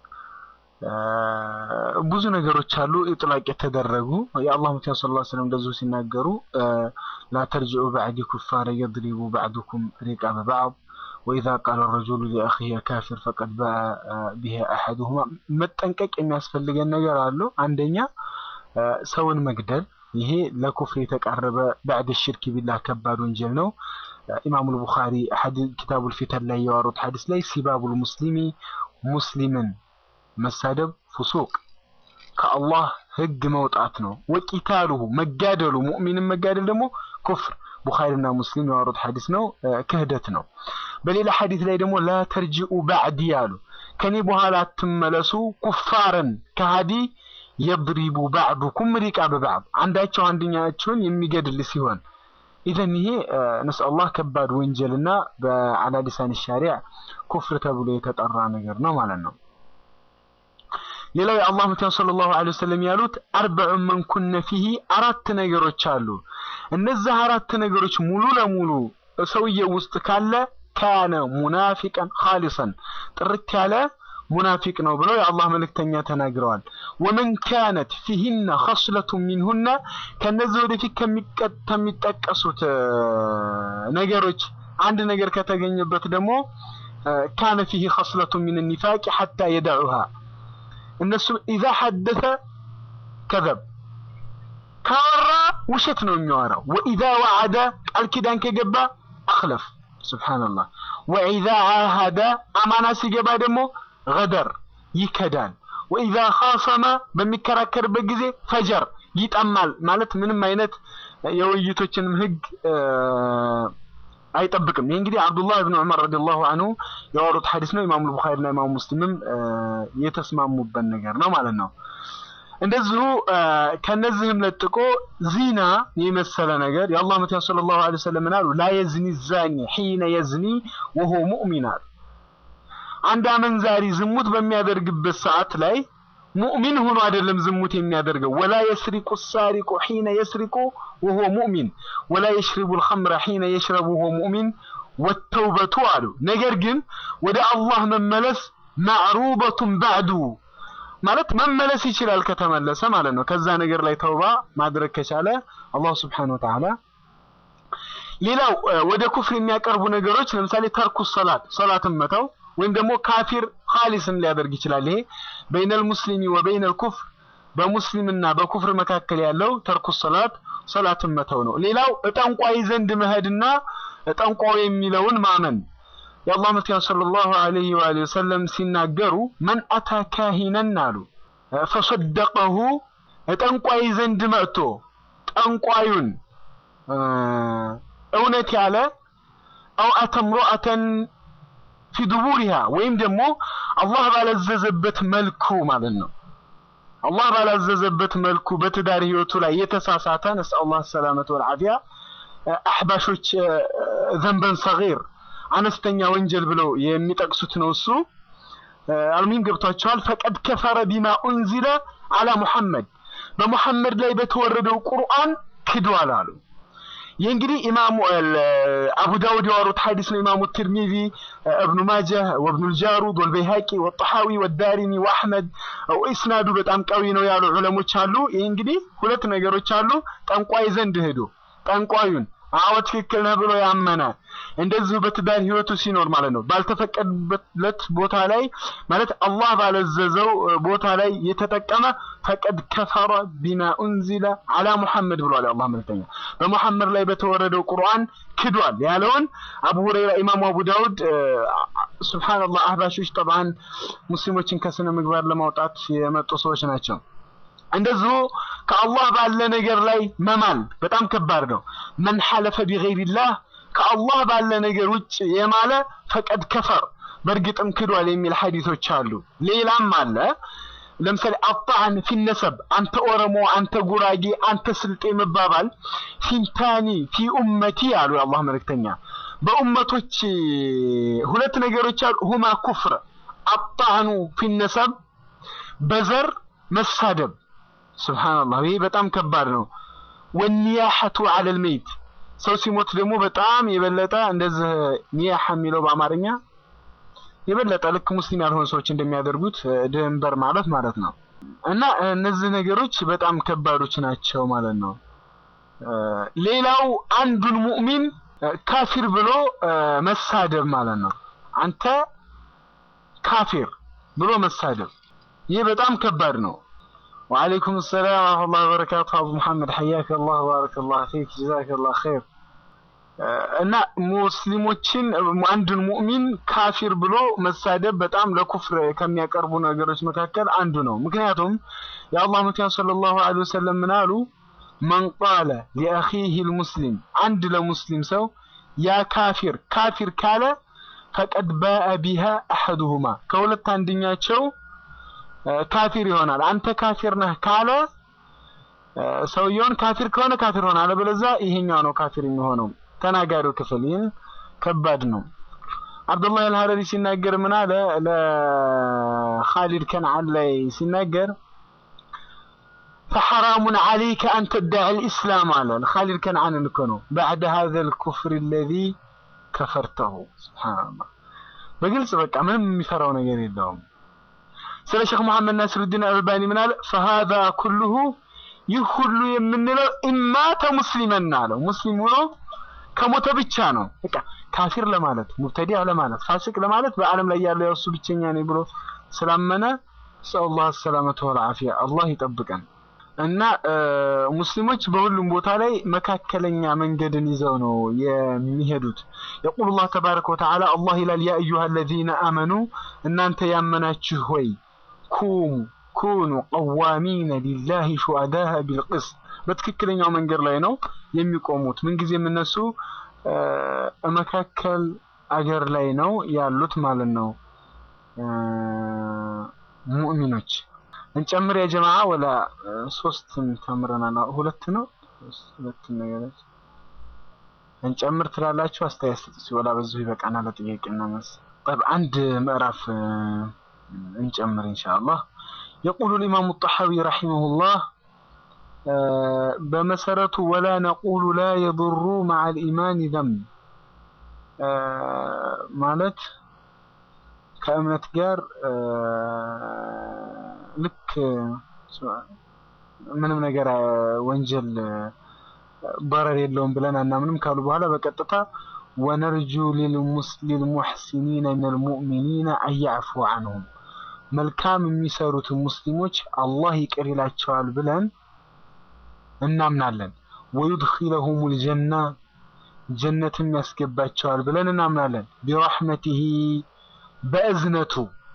ብዙ ነገሮች አሉ ኢጥላቅ የተደረጉ የአላህ መልእክተኛ ሰለላሁ ዐለይሂ ወሰለም እንደዚሁ ሲናገሩ ላ ተርጅዑ በዕዲ ኩፋረ የድሪቡ ባዕዱኩም ሪቃበ ባዕድ ወኢዛ ቃለ ረጁሉ ሊአኺሂ ካፊር ፈቀድ ባአ ቢሂ አሐዱሁማ መጠንቀቅ የሚያስፈልገን ነገር አሉ። አንደኛ ሰውን መግደል ይሄ ለኩፍር የተቃረበ ባዕድ ሽርክ ቢላህ ከባድ ወንጀል ነው። ኢማሙል ቡኻሪ ኪታቡል ፊተን ላይ ያወሩት ሐዲስ ላይ ሲባቡል ሙስሊሚ ሙስሊምን መሳደብ ፉሱቅ ከአላህ ህግ መውጣት ነው። ወቂታሉሁ መጋደሉ ሙእሚንን መጋደል ደግሞ ኩፍር ቡኻሪና ሙስሊም ያወሩት ሐዲስ ነው፣ ክህደት ነው። በሌላ ሐዲስ ላይ ደግሞ ላ ተርጂኡ ባዕዲ አሉ ከኔ በኋላ አትመለሱ ኩፋረን ከሃዲ የድሪቡ ባዕዱኩም ሪቃበ ባዕድ አንዳቸው አንደኛቸውን የሚገድል ሲሆን ኢዘን ይሄ ነስአላህ ከባድ ወንጀልና በአላ ሊሳን ሻሪዕ ኩፍር ተብሎ የተጠራ ነገር ነው ማለት ነው። ሌላው የአላህ መልእክተኛ ሰለላሁ ዐለይሂ ወሰለም ያሉት አርበዑ መን ኩነ ፊሂ አራት ነገሮች አሉ። እነዚህ አራት ነገሮች ሙሉ ለሙሉ ሰውየው ውስጥ ካለ ካነ ሙናፊቀን ኻሊሰን ጥርት ያለ ሙናፊቅ ነው ብለው የአላህ መልእክተኛ ተናግረዋል። ወመን ካነት ፊሂነ ኸስለቱ ሚንሁነ ከነዚህ ወደፊት ከሚጠቀሱት ነገሮች አንድ ነገር ከተገኘበት ደግሞ ካነ ፊሂ ኸስለቱ ሚን ኒፋቂ ሐታ የደዑሃ እነሱም ኢዛ ሐደተ ከዘብ ካወራ ውሸት ነው የሚያወራው። ወኢዛ ወዓደ ቃል ኪዳን ከገባ አኽለፍ ሱብሓነላህ። ወኢዛ ዓሃደ አማና ሲገባ ደግሞ ገደር ይከዳል። ወኢዛ ኻሰመ በሚከራከርበት ጊዜ ፈጀር ይጠማል። ማለት ምንም አይነት የውይይቶችንም ህግ አይጠብቅም። ይህ እንግዲህ አብዱላህ ብን ዑመር ረዲየላሁ አንሁ ያወሩት ሐዲስ ነው። ኢማሙ ቡኻሪና ኢማሙ ሙስሊምም የተስማሙበት ነገር ነው ማለት ነው። እንደዚሁ ከነዚህም ለጥቆ ዚና የመሰለ ነገር የአላህ መልእክተኛ ሰለላሁ ዐለይሂ ወሰለም አሉ ላ የዝኒ ዛኒ ሒነ የዝኒ ወሆ ሙእሚን አሉ። አንድ አመንዛሪ ዝሙት በሚያደርግበት ሰዓት ላይ ሙእሚን ሆኖ አይደለም ዝሙት የሚያደርገው። ወላ የስሪቁ ሳሪቁ ሒነ የስሪቁ ወሆ ሙእሚን ወላ የሽሪቡ ልኸምረ ሒነ የሽረቡ ወሆ ሙእሚን ወተውበቱ አሉ። ነገር ግን ወደ አላህ መመለስ ማዕሩበቱን ባዕዱ ማለት መመለስ ይችላል ከተመለሰ ማለት ነው። ከዛ ነገር ላይ ተውባ ማድረግ ከቻለ አላሁ ስብሓነሁ ወተዓላ። ሌላው ወደ ኩፍር የሚያቀርቡ ነገሮች ለምሳሌ ተርኩ ሰላት ሰላትን መተው ወይም ደግሞ ካፊር ኻሊስን ሊያደርግ ይችላል። ይሄ በይነል ሙስሊሚ ወበይነል ኩፍር በሙስሊምና በኩፍር መካከል ያለው ተርኩ ሰላት ሰላትን መተው ነው። ሌላው እጠንቋይ ዘንድ መሄድና እጠንቋይ የሚለውን ማመን የአላህ መልእክተኛ ሰለላሁ ዐለይሂ ወአሊሂ ወሰለም ሲናገሩ መን አታ ካሂነን አሉ ፈሰደቀሁ ጠንቋይ ዘንድ መጥቶ ጠንቋዩን እውነት ያለ አው አተ ምርአተን ፊ ዱቡሪሃ ወይም ደግሞ አላህ ባላዘዘበት መልኩ ማለት ነው። አላህ ባላዘዘበት መልኩ በትዳር ህይወቱ ላይ የተሳሳተ ነስአሉላህ ሰላመተ ወልዓፊያ አሕባሾች ዘንበን ሰጊር አነስተኛ ወንጀል ብለው የሚጠቅሱት ነው እሱ አልሙሂም ገብቷቸዋል ፈቀድ ከፈረ ቢማ ኡንዚለ አላ ሙሐመድ በሙሐመድ ላይ በተወረደው ቁርአን ክዷል አሉ ይህ እንግዲህ ኢማሙ አቡ ዳውድ ያወሩት ሐዲስ ነው ኢማሙ ትርሚዚ እብኑ ማጀህ ወብኑ ልጃሩድ ወልበይሃቂ ወጠሐዊ ወዳሪሚ ወአሕመድ ኢስናዱ በጣም ቀዊ ነው ያሉ ዑለሞች አሉ ይህ እንግዲህ ሁለት ነገሮች አሉ ጠንቋይ ዘንድ ሄዶ ጠንቋዩን አዎ ትክክል ነህ ብሎ ያመነ እንደዚሁ በትዳር ህይወቱ ሲኖር ማለት ነው ባልተፈቀደለት ቦታ ላይ ማለት አላህ ባለዘዘው ቦታ ላይ የተጠቀመ ፈቀድ ከፈረ ቢማ ኡንዚለ አላ ሙሐመድ ብሏል የአላህ መልእክተኛ በሙሐመድ ላይ በተወረደው ቁርአን ክዷል ያለውን አቡ ሁረይራ ኢማሙ አቡ ዳውድ ሱብሃንአላህ አህባሾች ጠብዓን ሙስሊሞችን ከስነ ምግባር ለማውጣት የመጡ ሰዎች ናቸው እንደዚሁ ከአላህ ባለ ነገር ላይ መማል በጣም ከባድ ነው መን ሐለፈ ቢገይሪላህ ከአላህ ባለ ነገር ውጭ የማለ ፈቀድ ከፈር በእርግጥም ክዷል የሚል ሐዲሶች አሉ ሌላም አለ ለምሳሌ አጣዕን ፊነሰብ አንተ ኦሮሞ አንተ ጉራጌ አንተ ስልጤ መባባል ፊንታኒ ፊ ኡመቲ አሉ የአላህ መልእክተኛ በኡመቶች ሁለት ነገሮች አሉ ሁማ ኩፍር አጣዕኑ ፊነሰብ በዘር መሳደብ ስብሓንላህ ይሄ በጣም ከባድ ነው ወኒያሐቱ አለል መይት ሰው ሲሞት ደግሞ በጣም የበለጠ እንደዚህ ኒያሐ የሚለው በአማርኛ የበለጠ ልክ ሙስሊም ያልሆኑ ሰዎች እንደሚያደርጉት ድንበር ማለት ማለት ነው እና እነዚህ ነገሮች በጣም ከባዶች ናቸው ማለት ነው ሌላው አንዱን ሙእሚን ካፊር ብሎ መሳደብ ማለት ነው አንተ ካፊር ብሎ መሳደብ ይህ በጣም ከባድ ነው وعليكم السلام ورحمة الله وبركاته أبو محمد حياك الله وبارك الله فيك جزاك الله خير እና ሙስሊሞችን አንድን ሙእሚን ካፊር ብሎ መሳደብ በጣም ለኩፍር ከሚያቀርቡ ነገሮች መካከል አንዱ ነው ምክንያቱም የአላህ መልክተኛ ሰለላሁ ዐለይሂ ወሰለም ምን አሉ መን ቃለ ሊአኺህ ልሙስሊም አንድ ለሙስሊም ሰው ያ ካፊር ካፊር ካለ ፈቀድ ባአ ቢሃ አሐዱሁማ ከሁለት አንደኛቸው ካፊር ይሆናል አንተ ካፊር ነህ ካለ ሰውየውን ካፊር ከሆነ ካፊር ሆነ አለበለዚያ ይሄኛው ነው ካፊር የሚሆነው ተናጋሪው ክፍል ይህን ከባድ ነው አብዱላህ አልሐረሪ ሲናገር ምን አለ ለኻሊድ ከነዓን ላይ ሲናገር فحرام عليك أن تدعي الإسلام على خالد كنعان نكونو بعد هذا الكفر الذي كفرته سبحان الله بقلت بقى من مفراو نجري الدوم ስለ ሼክ መሐመድ ናስሩዲን አልባኒ ምን አለ ፈሃዛ ኩሉሁ ይህ ሁሉ የምንለው ኢማተ ሙስሊመን አለው ሙስሊም ሆኖ ከሞተ ብቻ ነው በቃ ካፊር ለማለት ሙብተዲዕ ለማለት ፋሲቅ ለማለት በአለም ላይ ያለው እሱ ብቸኛ ነው ብሎ ስላመነ ሰለላሁ ሰላመተ ወልዓፊያ አላህ ይጠብቀን እና ሙስሊሞች በሁሉም ቦታ ላይ መካከለኛ መንገድን ይዘው ነው የሚሄዱት የቁል ላህ ተባረከ ወተዓላ አላህ ይላል ያ አዩሃ አለዚነ አመኑ እናንተ ያመናችሁ ሆይ ኩሙ ኩኑ ቀዋሚነ ሊላሂ ሹሃዳአ ቢልቅስት በትክክለኛው መንገድ ላይ ነው የሚቆሙት ምንጊዜም እነሱ መካከል አገር ላይ ነው ያሉት ማለት ነው ሙእሚኖች እንጨምር ያ ጀማዓ ወላ ሶስት ተምረናል ሁለት ነው ሁለት ነገሮች እንጨምር ትላላችሁ አስተያየት ስጡ ወላ በዚሁ ይበቃናል ለጥያቄና መልስ طيب አንድ ምዕራፍ እንጨምር ኢንሻአላህ يقول الإمام الطحاوي رحمه الله በመሰረቱ ولا نقول لا يضر مع الإيمان ذنب ማለት ከእምነት ጋር ልክ ምንም ነገር ወንጀል በረር የለውም ብለን አናምንም ካሉ በኋላ በቀጥታ ወነርጁ ሊልሙሕሲኒነ ሚነል ሙእሚኒነ አያዕፉ አንሁም መልካም የሚሰሩት ሙስሊሞች አላህ ይቅር ይላቸዋል ብለን እናምናለን። ወዩድኺለሁም ልጀና ጀነትም ያስገባቸዋል ብለን እናምናለን። ቢረሕመቲሂ በእዝነቱ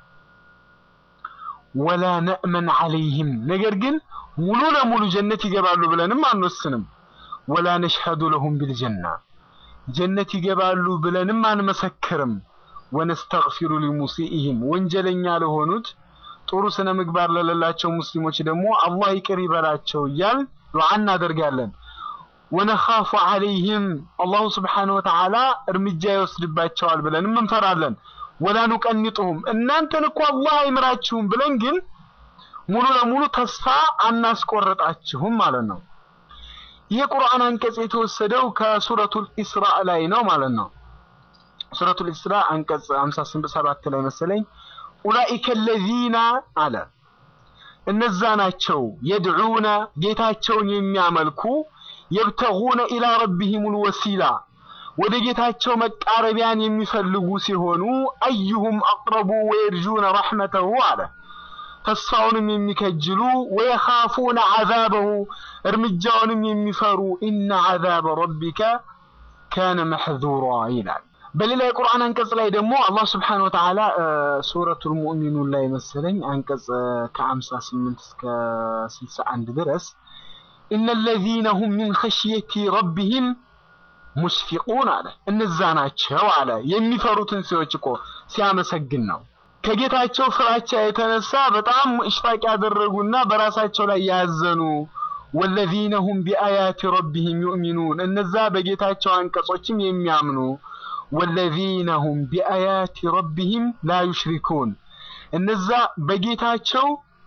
ወላ ነእመን ዐለይህም ነገር ግን ሙሉ ለሙሉ ጀነት ይገባሉ ብለንም አንወስንም። ወላ ነሽሀዱ ለሁም ቢልጀና ጀነት ይገባሉ ብለንም አንመሰክርም። ወነስተግፊሩ ሊሙሲኢህም ወንጀለኛ ለሆኑት ጥሩ ስነ ምግባር ለሌላቸው ሙስሊሞች ደግሞ አላህ ይቅር ይበላቸው እያል ዱዓ እናደርጋለን። ወነኻፉ ዐለይህም አላሁ ስብሓነሁ ወተዓላ እርምጃ ይወስድባቸዋል ብለንም እንፈራለን። ወላ ኑቀኒጡሁም እናንተን እኮ አላህ አይምራችሁም ብለን ግን ሙሉ ለሙሉ ተስፋ አናስቆርጣችሁም ማለት ነው። ይህ ቁርአን አንቀጽ የተወሰደው ከሱረቱል ኢስራእ ላይ ነው ማለት ነው። ሱረቱል ኢስራእ አንቀጽ 57 ላይ መሰለኝ ኡላኢከ ለዚነ አለ እነዛ ናቸው የድዑነ ጌታቸውን የሚያመልኩ የብተጉነ ኢላ ረቢሂሙል ወሲላ ወደ ጌታቸው መቃረቢያን የሚፈልጉ ሲሆኑ አዩሁም አቅረቡ ወየርጁነ ረሕመተሁ አለ ተስፋውንም የሚከጅሉ ወየኻፉነ ዐዛበሁ እርምጃውንም የሚፈሩ ኢነ ዐዛበ ረቢከ ካነ መሕዙራ ይላል። በሌላ የቁርአን አንቀጽ ላይ ደግሞ አላህ ስብሓነሁ ወተዓላ ሱረቱል ሙእሚኑን ላይ መሰለኝ አንቀጽ ከ58 እስከ 61 ድረስ ኢነ ለዚነ ሁም ሚን ኸሽየቲ ረቢሂም ሙሽፊቁን አለ። እነዛ ናቸው አለ የሚፈሩትን ሰዎች እኮ ሲያመሰግን ነው። ከጌታቸው ፍራቻ የተነሳ በጣም ኢሽፋቅ ያደረጉና በራሳቸው ላይ ያዘኑ ወለዚነ ሁም ቢአያቲ ረቢሂም ዩእሚኑን እነዛ በጌታቸው አንቀጾችም የሚያምኑ ወለዚነ ሁም ቢአያቲ ረቢሂም ላ ዩሽሪኩን እነዛ በጌታቸው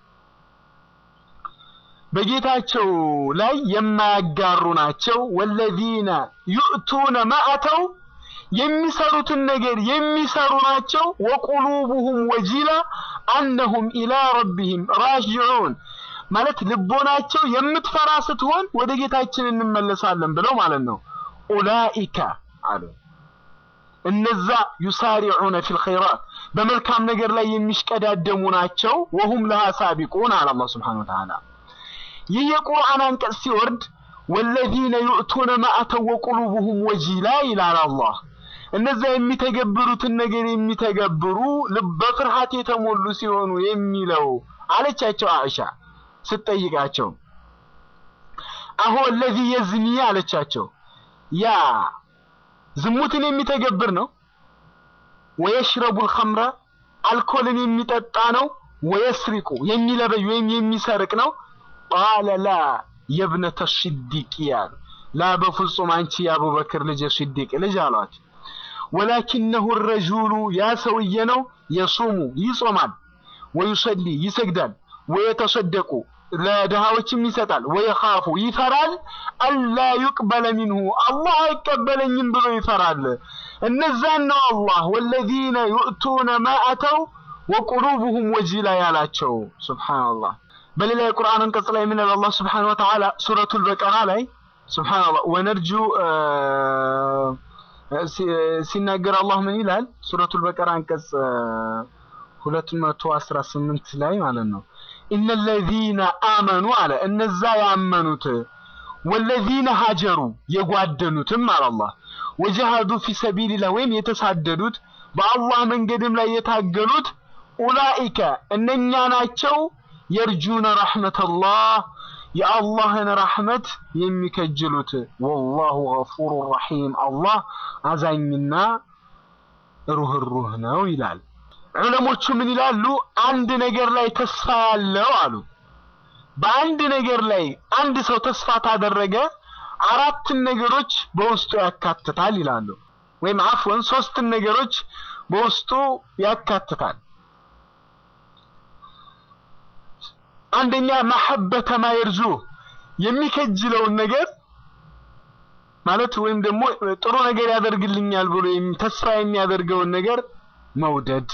በጌታቸው ላይ የማያጋሩ ናቸው። ወለዚነ ዩእቱነ ማአተው የሚሰሩትን ነገር የሚሰሩ ናቸው። ወቁሉቡሁም ወጂላ አነሁም ኢላ ረቢሂም ራጅዑን ማለት ልቦናቸው የምትፈራ ስትሆን ወደ ጌታችን እንመለሳለን ብለው ማለት ነው። ኡላኢከ አሉ እነዛ ዩሳሪዑነ ፊል ኸይራት በመልካም ነገር ላይ የሚሽቀዳደሙ ናቸው። ወሁም ለሃ ሳቢቁን አለ አላህ ሱብሓነሁ ወተዓላ። ይህ የቁርአን አንቀጽ ሲወርድ ወለዚነ ዩእቱነ ማአተው ወቁሉቡሁም ወጂላ ይላል አላህ። እነዛ የሚተገብሩትን ነገር የሚተገብሩ በፍርሃት የተሞሉ ሲሆኑ የሚለው አለቻቸው አኢሻ ስትጠይቃቸው። አሁ ለዚ የዝኒ አለቻቸው ያ ዝሙትን የሚተገብር ነው። ወየሽረቡል ኸምረ አልኮልን የሚጠጣ ነው። ወየስሪቁ የሚለበይ ወይም የሚሰርቅ ነው። ቃለ ላ የብነተ ሲዲቅ ያሉ ላ በፍጹም አንቺ የአቡበክር ልጅ የሲዲቅ ልጅ አሏት። ወላኪነሁ ረጁሉ ያ ሰውዬ ነው የሱሙ ይጾማል፣ ወዩሰሊ ይሰግዳል፣ ወየተሰደቁ ለድሃዎችም ይሰጣል፣ ወየኻፉ ይፈራል፣ አላ ዩቅበለ ሚንሁ አላህ አይቀበለኝም ብሎ ይፈራል። እነዛን ነው አላህ ወለዚነ ዩእቱነ ማ አተው ወቁሉቡሁም ወጂላ ያላቸው። ሱብሓነላህ። በሌላ የቁርአን አንቀጽ ላይ ምን አላህ ሱብሓነሁ ወተዓላ ሱረቱል በቀራ ላይ ሱብሓነላህ ወነርጁ ሲናገር አላህ ምን ይላል? ሱረቱል በቀራ አንቀጽ 218 ላይ ማለት ነው ኢነ ለዚነ አመኑ አለ እነዛ ያመኑት ወለዚነ ሀጀሩ የጓደኑትም አለ አላህ ወጀሃዱ ፊ ሰቢልላህ ወይም የተሳደዱት በአላህ መንገድም ላይ የታገሉት ኡላኢከ እነኛ ናቸው የርጁነ ረሕመተላህ የአላህን ረሕመት የሚከጅሉት ወላሁ ገፉሩ ረሒም አላህ አዛኝና ሩህሩህ ነው ይላል። ዑለሞቹ ምን ይላሉ? አንድ ነገር ላይ ተስፋ ያለው አሉ። በአንድ ነገር ላይ አንድ ሰው ተስፋ ታደረገ አራትን ነገሮች በውስጡ ያካትታል ይላሉ። ወይም አፍወን ሶስትን ነገሮች በውስጡ ያካትታል። አንደኛ መሐበተ ማየርጁ የሚከጅለውን ነገር ማለት ወይም ደግሞ ጥሩ ነገር ያደርግልኛል ብሎ ተስፋ የሚያደርገውን ነገር መውደድ።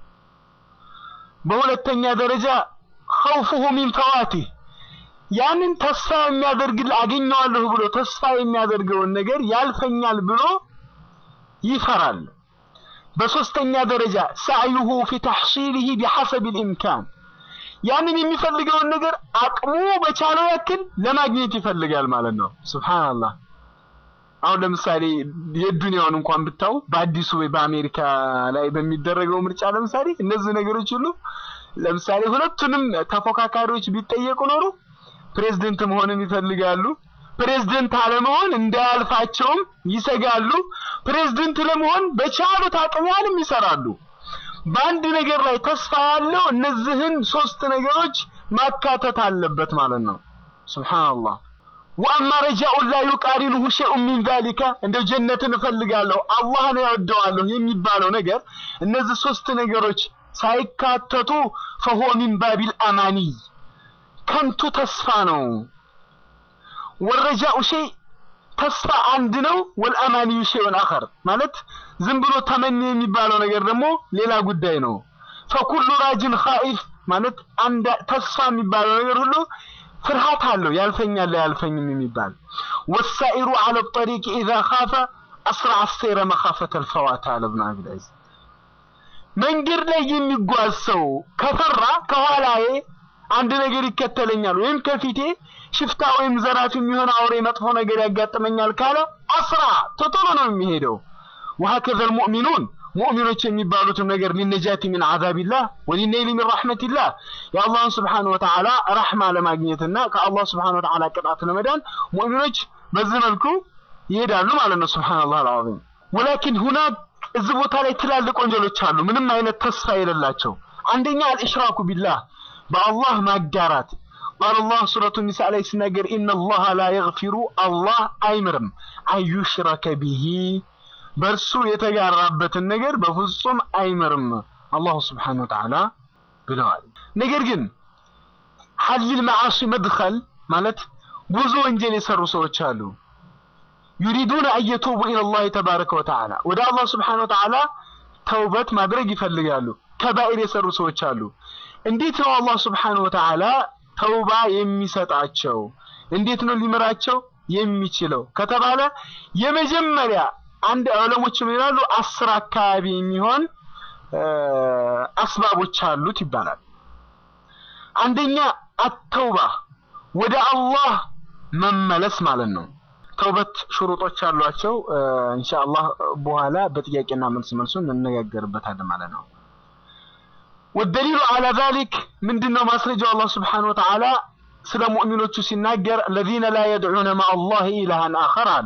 በሁለተኛ ደረጃ ኸውፉሁ ሚን ፈዋቲህ ያንን ተስፋ የሚያደርግል አገኘዋለሁ ብሎ ተስፋ የሚያደርገውን ነገር ያልፈኛል ብሎ ይፈራል። በሶስተኛ ደረጃ ሰዕዩሁ ፊ ተሕሲሊሂ ቢሐሰብ ልኢምካን ያንን የሚፈልገውን ነገር አቅሙ በቻለው ያክል ለማግኘት ይፈልጋል ማለት ነው። ሱብሃንአላህ። አሁን ለምሳሌ የዱንያውን እንኳን ብታው በአዲሱ ወይ በአሜሪካ ላይ በሚደረገው ምርጫ ለምሳሌ እነዚህ ነገሮች ሁሉ ለምሳሌ ሁለቱንም ተፎካካሪዎች ቢጠየቁ ኖሮ ፕሬዝደንት መሆንን ይፈልጋሉ። ፕሬዝደንት አለመሆን እንዳያልፋቸውም ይሰጋሉ። ፕሬዝደንት ለመሆን በቻሉት አቅም ያህልም ይሰራሉ። በአንድ ነገር ላይ ተስፋ ያለው እነዚህን ሶስት ነገሮች ማካተት አለበት ማለት ነው። ሱብሃንአላህ። ወአማ ረጃኡን ላ ዩቃሪኑሁ ሸይኡን ሚን ዛሊከ እንደው ጀነትን እፈልጋለሁ አላህን እወደዋለሁ የሚባለው ነገር እነዚህ ሶስት ነገሮች ሳይካተቱ ፈሆ ሚን ባቢል አማኒይ ከንቱ ተስፋ ነው። ወረጃኡ ሸይ ተስፋ አንድ ነው። ወልአማኒዩ ሸይኡን አኸር ማለት ዝም ብሎ ተመኒ የሚባለው ነገር ደግሞ ሌላ ጉዳይ ነው። ፈኩሉ ራጅን ኻኢፍ ማለት አንድ ተስፋ የሚባለው ነገር ሁሉ ፍርሃት አለው። ያልፈኛል ያልፈኝም የሚባል ወሳኢሩ አለ ጠሪቅ ኢዛ ካፈ አስራ አሰይረ መካፈተ ልፈዋት አለ ብን አብልዕዝ መንገድ ላይ የሚጓዝ ሰው ከፈራ ከኋላዬ አንድ ነገር ይከተለኛል ወይም ከፊቴ ሽፍታ ወይም ዘራፊ የሚሆን አውሬ መጥፎ ነገር ያጋጥመኛል ካለ አስራ ቶቶሎ ነው የሚሄደው። ወሀከዘ ልሙእሚኑን ሙእሚኖች የሚባሉትም ነገር ሊነጃቲ ሚን ዓዛቢላህ ወሊነይሊ ሚን ረሕመቲላህ የአላህን ስብሓነ ወተዓላ ረሕማ ለማግኘትና ከአላህ ስብሓነ ወተዓላ ቅጣት ለመዳን ሙእሚኖች በዚህ መልኩ ይሄዳሉ ማለት ነው። ሱብሓነላህ አልዓዚም። ወላኪን ሁናክ እዚህ ቦታ ላይ ትላልቅ ወንጀሎች አሉ፣ ምንም አይነት ተስፋ የሌላቸው። አንደኛ አልኢሽራኩ ቢላህ በአላህ ማጋራት ቃል አላህ ሱረቱ ኒሳ ላይ ሲናገር ኢነላሃ ላ የግፊሩ አላህ አይምርም አዩሽረከ ቢሂ በእርሱ የተጋራበትን ነገር በፍጹም አይምርም አላሁ ስብሓነሁ ወተዓላ ብለዋል። ነገር ግን ሐሊል መዓሲ መድኸል ማለት ብዙ ወንጀል የሰሩ ሰዎች አሉ። ዩሪዱነ አየቱቡ ኢለላህ ተባረከ ወተዓላ ወደ አላህ ስብሓነሁ ወተዓላ ተውበት ማድረግ ይፈልጋሉ። ከባኢር የሰሩ ሰዎች አሉ። እንዴት ነው አላህ ስብሓነሁ ወተዓላ ተውባ የሚሰጣቸው? እንዴት ነው ሊምራቸው የሚችለው ከተባለ የመጀመሪያ አንድ ዑለሞች ምን ይላሉ? አስር አካባቢ የሚሆን አስባቦች አሉት ይባላል። አንደኛ አተውባ ወደ አላህ መመለስ ማለት ነው። ተውበት ሽሩጦች አሏቸው። ኢንሻአላህ በኋላ በጥያቄና መልስ መልሱ እንነጋገርበታለን ማለት ነው። ወደሊሉ አላ ዛሊክ ምንድነው ማስረጃው? አላህ ስብሓነሁ ወተዓላ ስለ ሙእሚኖቹ ሲናገር ለዚነ ላ የድዑነ ማአላህ ኢላሃን አኸር አለ።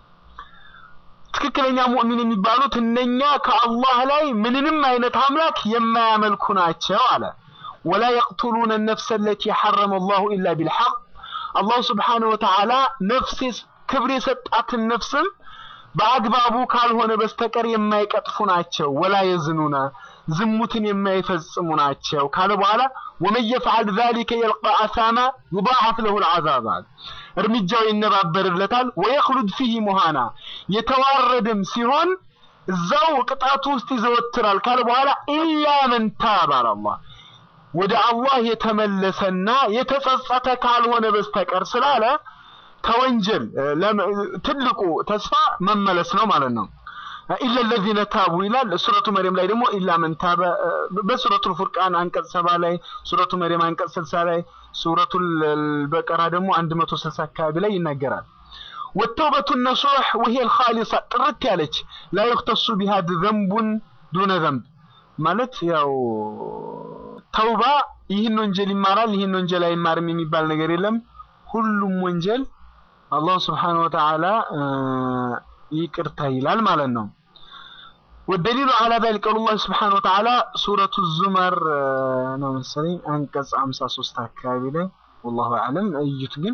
ትክክለኛ ሙእሚን የሚባሉት እነኛ ከአላህ ላይ ምንንም አይነት አምላክ የማያመልኩ ናቸው አለ። ወላ የቅቱሉነ ነፍሰ ለቲ ሐረመ አላሁ ኢላ ቢልሐቅ አላሁ ስብሓነሁ ወተዓላ ነፍስ ክብር የሰጣትን ነፍስም በአግባቡ ካልሆነ በስተቀር የማይቀጥፉ ናቸው። ወላ የዝኑነ ዝሙትን የማይፈጽሙ ናቸው ካለ በኋላ ወመን የፍዐል ዛሊከ የልቃ አሳማ ዩዳዓፍ ለሁ ልዓዛብ አለ። እርምጃው ይነባበርለታል። ወየኽሉድ ፊህ ሙሃና የተዋረደም ሲሆን እዛው ቅጣቱ ውስጥ ይዘወትራል ካለ በኋላ ኢላ መን ታብ አለ አላህ ወደ አላህ የተመለሰና የተጸጸተ ካልሆነ በስተቀር ስላለ ከወንጀል ትልቁ ተስፋ መመለስ ነው ማለት ነው። ኢላ ለዚነ ታቡ ይላል። ሱረቱ መርየም ላይ ደግሞ ኢላ መን ታበ፣ በሱረቱ ፉርቃን አንቀጽ ሰባ ላይ፣ ሱረቱ መርየም አንቀጽ ስልሳ ላይ፣ ሱረቱ በቀራ ደግሞ አንድ መቶ ስልሳ አካባቢ ላይ ይናገራል። ወተውበቱ ነሱሕ ወሂየ ልኻሊሳ ጥርት ያለች ላ ዩክተሱ ቢሃ ዘንቡን ዱነ ዘንብ ማለት ያው ተውባ ይህን ወንጀል ይማራል ይህን ወንጀል አይማርም የሚባል ነገር የለም። ሁሉም ወንጀል አላህ ስብሓነሁ ወተዓላ ይቅርታ ይላል ማለት ነው። ወደሊሉ አላ ዛሊከ ቀውሉላህ ስብሓነሁ ወተዓላ ሱረቱ ዙመር ነው መሰለኝ አንቀጽ 53 አካባቢ ላይ ወላሁ አዕለም እዩት። ግን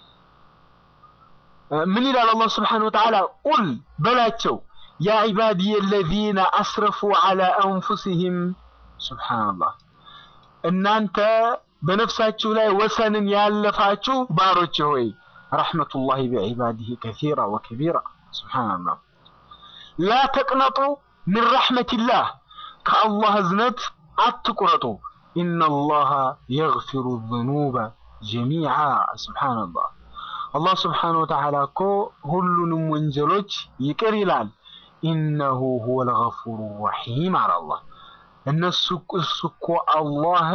ምን ይላል አላህ ስብሓነሁ ወተዓላ ቁል በላቸው ያ ዒባዲየ አለዚነ አስረፉ ዐላ አንፉሲሂም ሱብሓነላህ እናንተ በነፍሳችሁ ላይ ወሰንን ያለፋችሁ ባሮች ሆይ ረሕመቱላሂ ቢዒባዲሂ ከሲራ ወከቢራ ሱብሓነላህ ላ ተቅነጡ ሚን ረሕመቲላህ ከአላህ እዝነት አትቁረጡ ኢነላሃ የግፊሩ ዝኑበ ጀሚዓ ሱብሓነላህ አላህ ስብሓነሁ ወተዓላ እኮ ሁሉንም ወንጀሎች ይቅር ይላል ኢነሁ ሁወል ገፉሩ ረሒም አለ አላህ እነሱ እሱ እኮ አላህ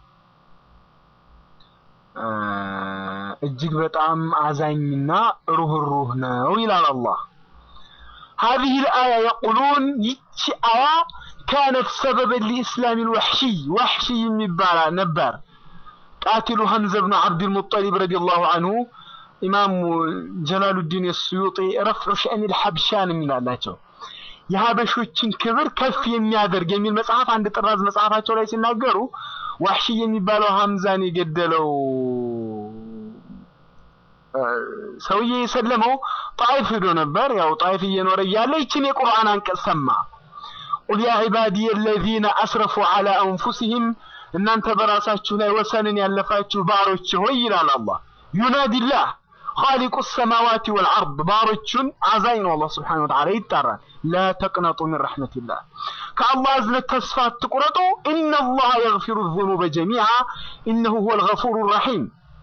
እጅግ በጣም አዛኝና ሩህሩህ ነው ይላል አላህ። هذه الآية يقولون ይቺ አያ كانت سببا لإسلام الوحشي وحشي የሚባል ነበር ቃቲሉ ሐምዘ ብኑ ዓብድልሙጠሊብ ረዲየላሁ አንሁ ኢማሙ ጀላሉዲን የስዩጢ ረፍዑ ሸእኒል ሐብሻን የሚላላቸው የሀበሾችን ክብር ከፍ የሚያደርግ የሚል መጽሐፍ አንድ ጥራዝ መጽሐፋቸው ላይ ሲናገሩ ዋሕሺ የሚባለው ሐምዛን የገደለው ሰውዬ የሰለመው ጣይፍ ሄዶ ነበር። ያው ጣይፍ እየኖረ እያለ ይችን የቁርአን አንቀጽ ሰማ። ቁል ያ ዒባዲየ አለዚነ አስረፉ ዐላ አንፉሲሂም እናንተ በራሳችሁ ላይ ወሰንን ያለፋችሁ ባሮች ሆይ ይላል አላህ። ዩናዲላህ ኻሊቁ ሰማዋቲ ወልአርድ ባሮቹን አዛኝ ነው አላህ ስብሓነሁ ወተዓላ ይጣራል። ላ ተቅነጡ ሚን ረሕመቲላህ ከአላህ እዝነት ተስፋ አትቁረጡ። ኢነላህ የግፊሩ ዙኑበ ጀሚዓ ኢነሁ ሁወል ገፉሩ ረሒም።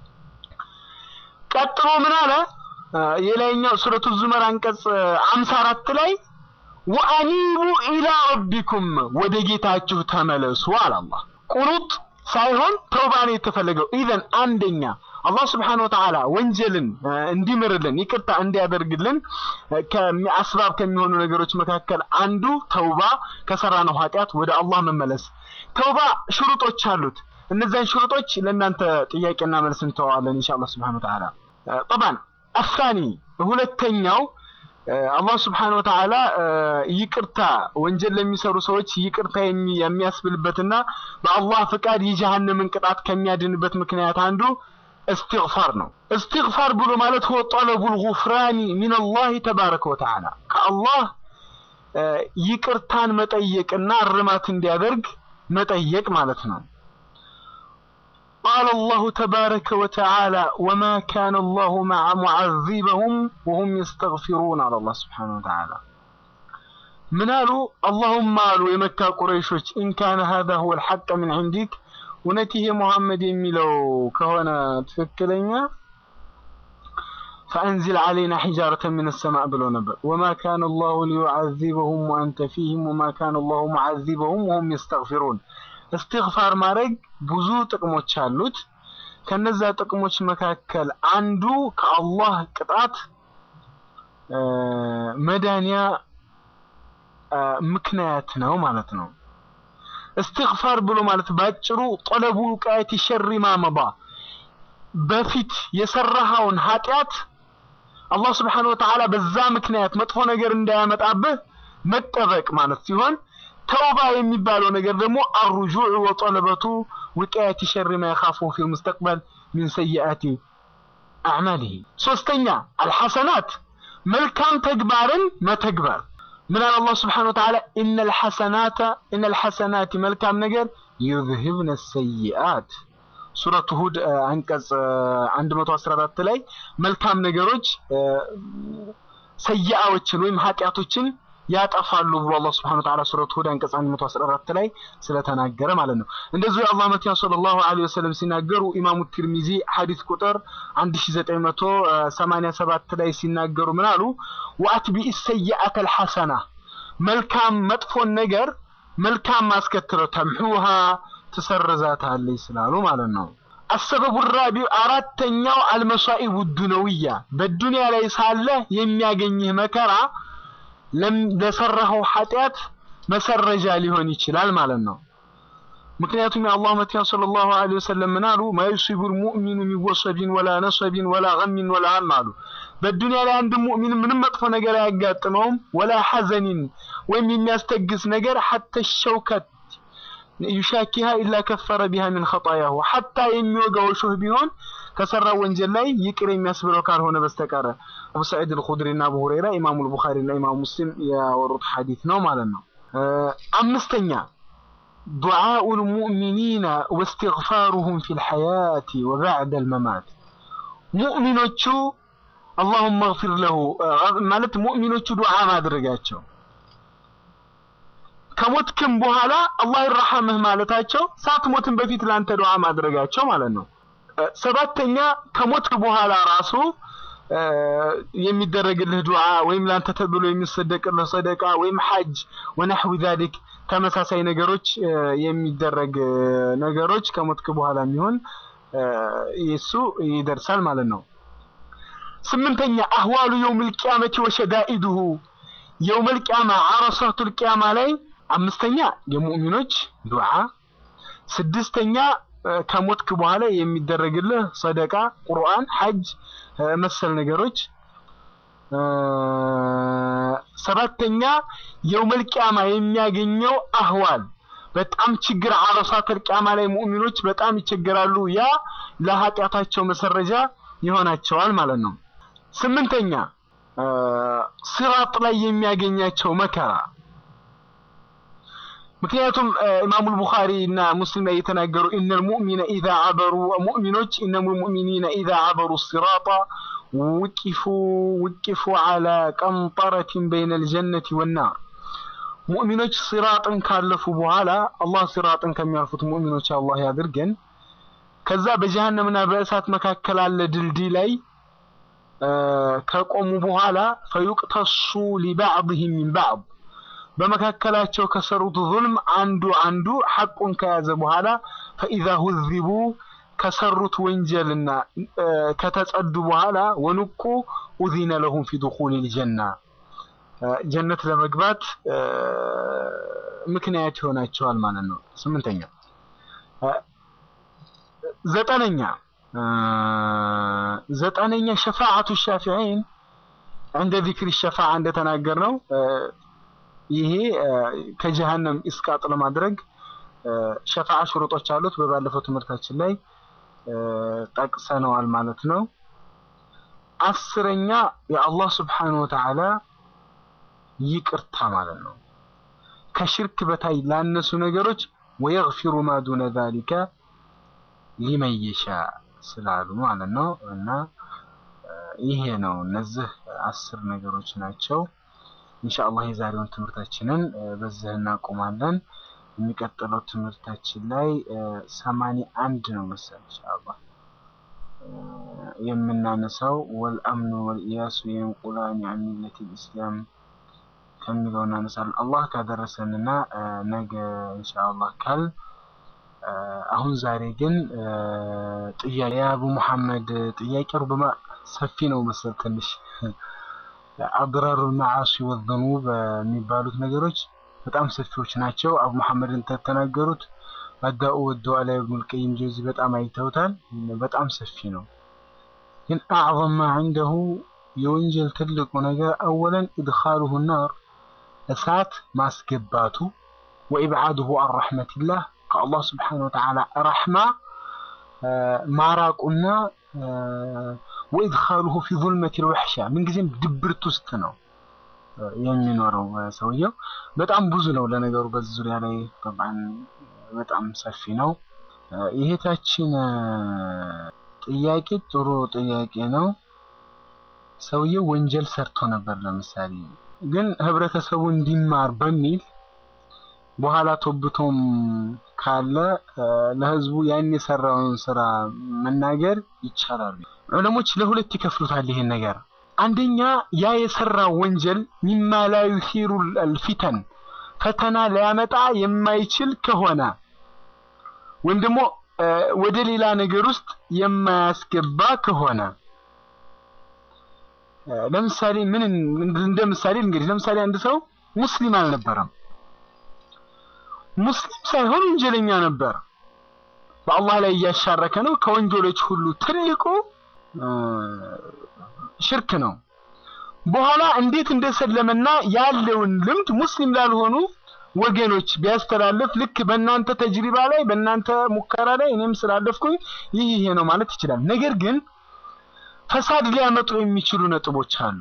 ቀጥሎ ምን አለ? የላይኛው ሱረቱ ዙመር አንቀጽ አምሳ አራት ላይ ወአኒቡ ኢላ ረቢኩም ወደ ጌታችሁ ተመለሱ አለ አላህ። ቁኑጥ ሳይሆን ተውባን የተፈለገው ኢዘን አንደኛ አላህ ስብሓነሁ ወተዓላ ወንጀልን እንዲምርልን ይቅርታ እንዲያደርግልን አስባብ ከሚሆኑ ነገሮች መካከል አንዱ ተውባ ከሰራነው ኃጢአት ወደ አላህ መመለስ። ተውባ ሽሩጦች አሉት። እነዚያን ሽሩጦች ለእናንተ ጥያቄና መልስ እንተዋለን ኢንሻአላህ ስብሓነሁ ወተዓላ። ጠባን አሳኒ ሁለተኛው አላህ ስብሓነሁ ወተዓላ ይቅርታ ወንጀል ለሚሰሩ ሰዎች ይቅርታ የሚያስብልበትና በአላህ ፍቃድ የጀሃነምን ቅጣት ከሚያድንበት ምክንያት አንዱ እስትግፋር ነው። እስትግፋር ብሎ ማለት ሁወ ጠለቡል ጉፍራኒ ሚነላህ ተባረከ ወተዓላ ከአላህ ይቅርታን መጠየቅና እርማት እንዲያደርግ መጠየቅ ማለት ነው። ቃለ አላሁ ተባረከ ወተዓላ ወማ ካነ አላሁ ሙዐዚበሁም ወሁም የስተግፊሩን አለ አላህ ስብሓነሁ ወተዓላ። ምን አሉ? አላሁማ አሉ የመካ ቁረይሾች ኢንካነ ሃዛ ሁወል ሐቀ ሚን ዒንዲክ እውነት ይሄ ሙሐመድ የሚለው ከሆነ ትክክለኛ ፈአንዚል ዓለይና ሒጃረተ ሚነ ሰማእ ብለው ነበር። ወማ ካነ አላሁ ሊዩዐዚበሁም ወአንተ ፊህም ወማ ካነ አላሁ ሙዐዚበሁም ወሁም የስተግፊሩን። እስትግፋር ማድረግ ብዙ ጥቅሞች አሉት። ከነዛ ጥቅሞች መካከል አንዱ ከአላህ ቅጣት መዳንያ ምክንያት ነው ማለት ነው። እስትግፋር ብሎ ማለት ባጭሩ ጠለቡ ውቃየት ሸሪ ማመባ በፊት የሰራኸውን ኃጢአት አላህ ስብሓነሁ ወተዓላ በዛ ምክንያት መጥፎ ነገር እንዳያመጣብህ መጠበቅ ማለት ሲሆን ተውባ የሚባለው ነገር ደግሞ አሩጁዕ ወጠለበቱ ውቃየት ሸሪ ማ የኻፉ ፊል ሙስተቅበል ሚን ሰይአቲ አዕማሊሂ። ሶስተኛ አልሐሰናት መልካም ተግባርን መተግበር ምን አለ አላህ ስብሓነሁ ወተዓላ ኢነል ሐሰናተ ኢነል ሐሰናት መልካም ነገር ዩዝሂብነ ሰይአት ሱረቱ ሁድ አንቀጽ 114 ላይ መልካም ነገሮች ሰይአዎችን ወይም ኃጢአቶችን ያጠፋሉ ብሎ አላህ ስብሐነሁ ወተዓላ ሱረቱ ሁድ አንቀጽ 114 ላይ ስለተናገረ ማለት ነው። እንደዚሁ የአላህ መልእክተኛ ሰለላሁ ዐለይሂ ወሰለም ሲናገሩ ኢማሙ ትርሚዚ ሐዲስ ቁጥር 1987 ላይ ሲናገሩ ምን አሉ? ወአትቢኢ ሰይአተ አልሐሰና መልካም መጥፎን ነገር መልካም ማስከትለው ተምሑሃ ትሰርዛታለች ስላሉ ማለት ነው። አሰበቡ ራቢዕ አራተኛው አልመሳኢቡ ዱነውያ በዱንያ ላይ ሳለ የሚያገኝህ መከራ ለሰራኸው ኃጢአት መሰረጃ ሊሆን ይችላል ማለት ነው። ምክንያቱም የአላህ መልእክተኛ ሰለላሁ ዐለይሂ ወሰለም ምን አሉ? ማ ዩሲቡል ሙእሚኑ ሚን ወሰቢን ወላ ነሰቢን ወላ ገሚን ወላ ሀም አሉ። በዱንያ ላይ አንድ ሙእሚን ምንም መጥፎ ነገር አያጋጥመውም፣ ወላ ሐዘኒን ወይም የሚያስተግስ ነገር ሐተ ሸውከት ዩሻኪሃ ኢላ ከፈረ ቢሃ ሚን ኸጣያሁ ሐታ የሚወጋው እሾህ ቢሆን ከሰራው ወንጀል ላይ ይቅር የሚያስብለው ካልሆነ በስተቀር አቡ ሰዒድ አልኹድሪ እና አቡ ሁረይራ ኢማሙ አልቡኻሪ እና ኢማሙ ሙስሊም ያወሩት ሐዲስ ነው ማለት ነው። አምስተኛ ዱዓኡ ልሙእሚኒና ወእስትግፋሩሁም ፊል ሐያቲ ወበዕደ አልመማት ሙእሚኖቹ አላሁመ እግፊር ለሁ ማለት ሙእሚኖቹ ዱዓ ማድረጋቸው ከሞትክም በኋላ አላህ ይርሐምህ ማለታቸው ሳትሞትም በፊት ላንተ ዱዓ ማድረጋቸው ማለት ነው። ሰባተኛ ከሞትክ በኋላ ራሱ የሚደረግልህ ዱዓ ወይም ላንተ ተብሎ የሚሰደቅልህ ሰደቃ ወይም ሐጅ ወነሕዊ ዛሊክ ተመሳሳይ ነገሮች የሚደረግ ነገሮች ከሞትክ በኋላ የሚሆን የሱ ይደርሳል ማለት ነው። ስምንተኛ አህዋሉ የውመል ቂያመቲ ወሸዳኢዱሁ የውመል ቂያማ አረሳቱል ቂያማ ላይ አምስተኛ የሙእሚኖች ዱዓ፣ ስድስተኛ ከሞትክ በኋላ የሚደረግልህ ሰደቃ፣ ቁርአን፣ ሐጅ መሰል ነገሮች፣ ሰባተኛ የውመል ቂያማ የሚያገኘው አህዋል በጣም ችግር አረሳተል ቂያማ ላይ ሙእሚኖች በጣም ይቸገራሉ። ያ ለኃጢአታቸው መሰረጃ ይሆናቸዋል ማለት ነው። ስምንተኛ ሲራጥ ላይ የሚያገኛቸው መከራ ምክንያቱም ኢማሙ ቡኻሪ እና ሙስሊም ላይ የተናገሩ ኢነል ሙእሚነ ኢዛ አበሩ ሙእሚኖች ኢነል ሙእሚኒነ ኢዛ አበሩ ሲራጣ ውቂፉ ውቂፉ አላ ቀንጠረቲን በይነል ጀነቲ ወናር ሙእሚኖች ሲራጥን ካለፉ በኋላ አላህ ሲራጥን ከሚያልፉት ሙእሚኖች አላህ ያድርገን። ከዛ በጀሃነምና በእሳት መካከል አለ ድልድይ ላይ ከቆሙ በኋላ ፈዩቅተሱ ሊባዕድህም ሚን ባዕድ በመካከላቸው ከሰሩት ዙልም አንዱ አንዱ ሐቁን ከያዘ በኋላ ፈኢዛ ሁዚቡ ከሰሩት ወንጀልና ከተጸዱ በኋላ ወንቁ ኡዚነ ለሁም ፊ ዱኹሊል ጀና ጀነት ለመግባት ምክንያት ይሆናቸዋል ማለት ነው። ስምንተኛ ዘጠነኛ ዘጠነኛ ሸፋዓቱ ሻፊዒን እንደ ዚክሪ ሸፋዓ እንደተናገር ነው። ይሄ ከጀሃነም ኢስቃጥ ለማድረግ ሸፋዓ ሽሩጦች አሉት። በባለፈው ትምህርታችን ላይ ጠቅሰነዋል ማለት ነው። አስረኛ የአላህ ስብሓነሁ ወተዓላ ይቅርታ ማለት ነው። ከሽርክ በታይ ላነሱ ነገሮች ወየግፊሩ ማ ዱነ ዛሊከ ሊመን የሻ ስላሉ ማለት ነው። እና ይሄ ነው እነዚህ አስር ነገሮች ናቸው። ኢንሻአላህ የዛሬውን ትምህርታችንን በዚህ እናቆማለን። የሚቀጥለው ትምህርታችን ላይ ሰማንያ አንድ ነው መሰል ኢንሻአላህ የምናነሳው ወልአምኑ ወልኢያሱ የንቁላን ዐን ሚለቲል ኢስላም ከሚለው እናነሳለን። አላህ ካደረሰንና ነገ ኢንሻአላህ ካል አሁን ዛሬ ግን ጥያቄ የአቡ መሐመድ ጥያቄ ሩበማ ሰፊ ነው መሰል ትንሽ አድራሩ መዓሲ ወዘኑብ የሚባሉት ነገሮች በጣም ሰፊዎች ናቸው። አቡ መሐመድን ተተናገሩት አዳኡ ወደዋ ላይ ኢብኑል ቀይም ጀውዚ በጣም አይተውታል። በጣም ሰፊ ነው። ግን አዕዘም ማ ዐንደሁ የወንጀል ትልቁ ነገር አወለን ኢድኻሉሁ ናር እሳት ማስገባቱ ወኢብዓዱሁ አን ረሕመቲላህ ከአላህ ስብሓነሁ ወተዓላ ረሕማ ማራቁና ወኢድኻሉሁ ፊ ዙልመቲል ወሕሻ ምንጊዜም ድብርት ውስጥ ነው የሚኖረው ሰውየው። በጣም ብዙ ነው ለነገሩ በዚህ ዙሪያ ላይ ጠብዓን በጣም ሰፊ ነው። ይሄታችን ጥያቄ ጥሩ ጥያቄ ነው። ሰውየው ወንጀል ሰርቶ ነበር ለምሳሌ ግን ህብረተሰቡ እንዲማር በሚል በኋላ ቶብቶም ካለ ለህዝቡ ያን የሰራውን ስራ መናገር ይቻላል። ዑለሞች ለሁለት ይከፍሉታል ይሄን ነገር። አንደኛ ያ የሰራው ወንጀል ሚማ ላ ዩሲሩ አልፊተን ፈተና ሊያመጣ የማይችል ከሆነ ወይም ደግሞ ወደ ሌላ ነገር ውስጥ የማያስገባ ከሆነ ለምሳሌ ምን እንደ ምሳሌ እንግዲህ ለምሳሌ አንድ ሰው ሙስሊም አልነበረም። ሙስሊም ሳይሆን ወንጀለኛ ነበር። በአላህ ላይ እያሻረከ ነው። ከወንጀሎች ሁሉ ትልቁ ሽርክ ነው። በኋላ እንዴት እንደሰለመና ያለውን ልምድ ሙስሊም ላልሆኑ ወገኖች ቢያስተላልፍ ልክ በእናንተ ተጅሪባ ላይ በእናንተ ሙከራ ላይ እኔም ስላለፍኩኝ ይህ ይሄ ነው ማለት ይችላል። ነገር ግን ፈሳድ ሊያመጡ የሚችሉ ነጥቦች አሉ።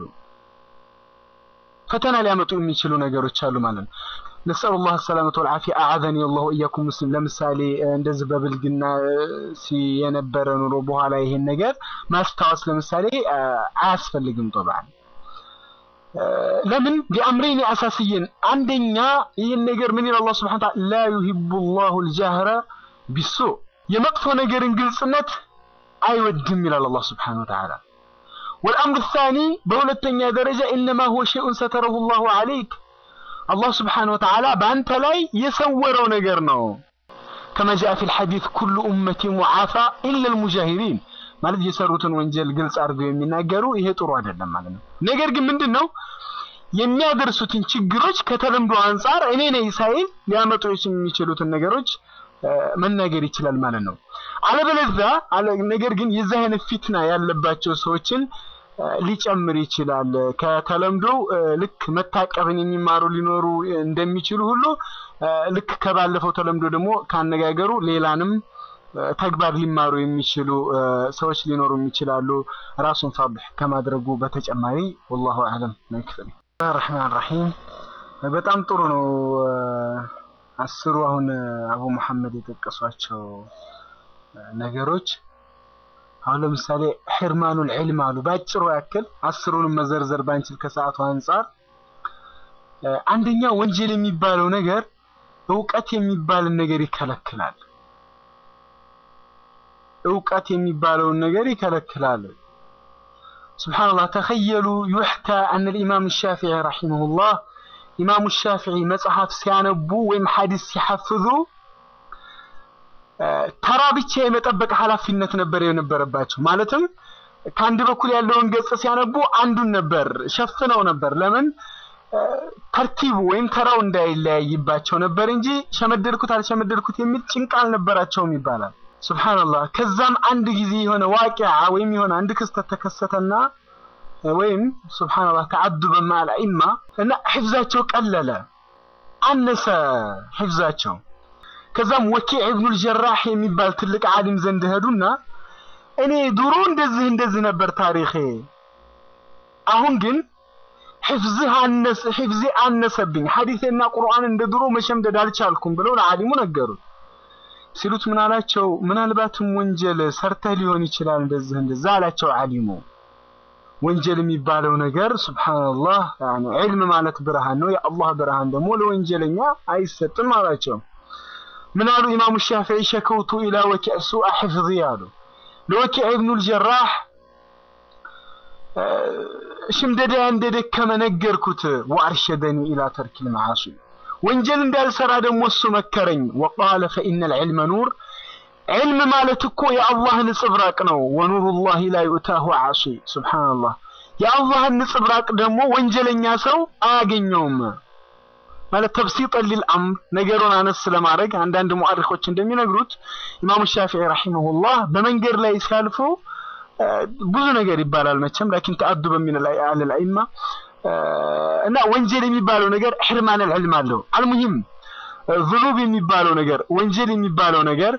ፈተና ሊያመጡ የሚችሉ ነገሮች አሉ ማለት ነው። ነስአሉ ላህ ሰላመተ ወልዓፊያ አዓዘኒ አላሁ እያኩም ሙስሊም። ለምሳሌ እንደዚህ በብልግና የነበረ ኑሮ በኋላ ይሄን ነገር ማስታወስ ለምሳሌ አያስፈልግም። ጦብዓን ለምን ቢአምረይን አሳስየን፣ አንደኛ ይህን ነገር ምን ይላል አላህ ሱብሓነሁ ወተዓላ ላ ዩሂቡ ላሁ ልጃህረ ቢሱእ የመጥፎ ነገርን ግልጽነት አይወድም ይላል አላህ ሱብሓነሁ ወተዓላ። ወልአምሩ ሳኒ በሁለተኛ ደረጃ ኢነማ ሁወ ሸይኡን ሰተረሁ ላሁ ዐለይክ አላህ ስብሓነሁ ወተዓላ በአንተ ላይ የሰወረው ነገር ነው። ከማ ጃአ ፊል ሐዲስ ኩሉ ኡመቲ ሙዓፋ ኢለል ሙጃሂሪን ማለት የሰሩትን ወንጀል ግልጽ አድርገው የሚናገሩ ይሄ ጥሩ አይደለም ማለት ነው። ነገር ግን ምንድን ነው የሚያደርሱትን ችግሮች ከተለምዶ አንጻር እኔ ነኝ ሳይል ሊያመጡ የሚችሉትን ነገሮች መናገር ይችላል ማለት ነው። አለበለዚያ ነገር ግን የዚህ አይነት ፊትና ያለባቸው ሰዎችን ሊጨምር ይችላል። ከተለምዶ ልክ መታቀብን የሚማሩ ሊኖሩ እንደሚችሉ ሁሉ ልክ ከባለፈው ተለምዶ ደግሞ ካነጋገሩ ሌላንም ተግባር ሊማሩ የሚችሉ ሰዎች ሊኖሩ ይችላሉ። ራሱን ፋድሕ ከማድረጉ በተጨማሪ ወላሁ አዕለም ማይክፈል ረሕማን ረሒም በጣም ጥሩ ነው። አስሩ አሁን አቡ መሐመድ የጠቀሷቸው ነገሮች አሁን ለምሳሌ ሕርማኑል ዒልም አሉ። ባጭሩ ያክል አስሩንም መዘርዘር ባንችል ከሰዓቱ አንጻር አንደኛ ወንጀል የሚባለው ነገር እውቀት የሚባልን ነገር ይከለክላል። እውቀት የሚባለውን ነገር ይከለክላል። ሱብሓነላህ ተኸየሉ ዩሕካ አን ልኢማም ሻፊዒ ረሒመሁላህ ኢማሙ ሻፊዒ መጽሐፍ ሲያነቡ ወይም ሐዲስ ሲሐፍዙ ተራ ብቻ የመጠበቅ ኃላፊነት ነበር የነበረባቸው። ማለትም ከአንድ በኩል ያለውን ገጽ ሲያነቡ አንዱን ነበር ሸፍነው ነበር። ለምን ተርቲቡ ወይም ተራው እንዳይለያይባቸው ነበር እንጂ ሸመደድኩት አልሸመደድኩት የሚል ጭንቅ አልነበራቸውም ይባላል። ሱብሓነላህ። ከዛም አንድ ጊዜ የሆነ ዋቂዓ ወይም የሆነ አንድ ክስተት ተከሰተና ወይም ሱብሓነላህ ተዓዱበ መዐል አኢማ እና ሒፍዛቸው ቀለለ፣ አነሰ ሒፍዛቸው። ከዛም ወኪዕ ኢብኑል ጀራህ የሚባል ትልቅ ዓሊም ዘንድ ሄዱና እኔ ድሮ እንደዚህ እንደዚህ ነበር ታሪኼ፣ አሁን ግን ሒፍዝህ አነሰ ሒፍዜ አነሰብኝ፣ ሐዲቴና ቁርአን እንደ ድሮ መሸምደድ አልቻልኩም ብለው ለዓሊሙ ነገሩት። ሲሉት ምን አላቸው? ምናልባትም ወንጀል ሰርተህ ሊሆን ይችላል እንደዚህ እንደዛ አላቸው ዓሊሙ። ወንጀል የሚባለው ነገር ሱብሓነላህ ያኒ ዒልም ማለት ብርሃን ነው። የአላህ ብርሃን ደግሞ ለወንጀለኛ አይሰጥም አላቸው። ምን አሉ ኢማሙ ሻፊዒ ሸከውቱ ኢላ ወኪዕ ሱአ ሒፍዚ አሉ። ለወኪዕ ኢብኑል ጀራህ ሽምደዳ እንደደከመ ነገርኩት። ወአርሸደኒ ኢላ ተርኪል መዓሲ ወንጀል እንዳልሰራ ደግሞ እሱ መከረኝ። ወቃለ ፈኢነል ዒልመ ኑር ዒልም ማለት እኮ የአላህ ንጽብራቅ ነው። ወኑሩላሂ ላ ዩእታሁ ዓሲ ሱብሓነላህ። የአላህን ንጽብራቅ ደግሞ ወንጀለኛ ሰው አያገኘውም። ማለት ተብሲጠን ሊልአምር ነገሩን አነስ ለማድረግ አንዳንድ ሙአሪኾች እንደሚነግሩት ኢማሙ ሻፊዒ ረሒመሁላህ በመንገድ ላይ ሲያልፉ ብዙ ነገር ይባላል መቼም ላኪን ተአዱበ ሚን አለል አኢማ እና ወንጀል የሚባለው ነገር ሕርማነል ዒልም አለው። አልሙሂም ዝኑብ የሚባለው ነገር ወንጀል የሚባለው ነገር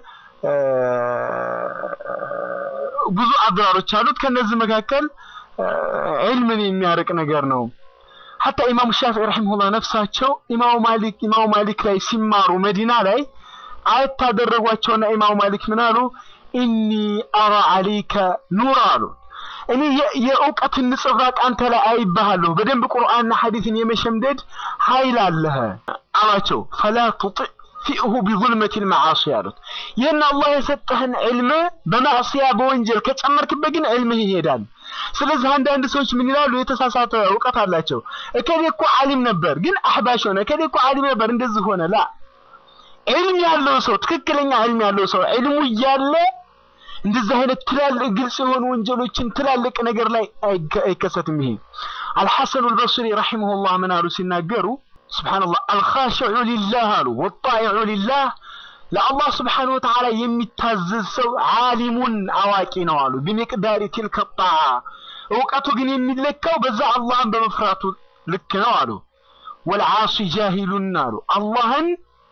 ብዙ አድራሮች አሉት። ከነዚህ መካከል ዒልምን የሚያርቅ ነገር ነው። ሐታ ኢማሙ ሻፊዒ ረሒመሁላህ ነፍሳቸው ኢማሙ ማሊክ ኢማሙ ማሊክ ላይ ሲማሩ መዲና ላይ አየት ታደረጓቸውና ኢማሙ ማሊክ ምን አሉ? ኢኒ አራ አለይከ ኑር አሉ። እኔ የእውቀትን ንጽብራቅ አንተ ላይ አይባሃለሁ። በደንብ ቁርአንና ሐዲስን የመሸምደድ ኃይል አለህ አላቸው። ፈላ ቱጢዕ ፊእሁ ቢዙልመቲል መዓሲ አሉት። ይህን አላህ የሰጠህን ዕልም በማዕሲያ በወንጀል ከጨመርክበት ግን ዕልምህ ይሄዳል። ስለዚህ አንዳንድ ሰዎች ምን ይላሉ? የተሳሳተ እውቀት አላቸው። እከሌ እኮ ዓሊም ነበር ግን አሕባሽ ሆነ፣ እከሌ እኮ ዓሊም ነበር እንደዚህ ሆነ። ላ ዕልም ያለው ሰው ትክክለኛ ዕልም ያለው ሰው ዕልሙ እያለ እንደዚህ አይነት ትላልቅ ግልጽ የሆኑ ወንጀሎችን ትላልቅ ነገር ላይ አይከሰትም። ይሄ አልሐሰኑ አልበስሪ ረሒመሁላህ ምን አሉ ሲናገሩ ሱብሓነላህ አልኻሽዑ ሊላህ አሉ ወጣኢዑ ሊላህ ለአላህ ስብሓነሁ ወተዓላ የሚታዘዝ ሰው ዓሊሙን አዋቂ ነው አሉ። ቢሚቅዳሪ ቲልከ ጣዓ እውቀቱ ግን የሚለካው በዛ አላህን በመፍራቱ ልክ ነው አሉ። ወልዓሲ ጃሂሉን አሉ አላህን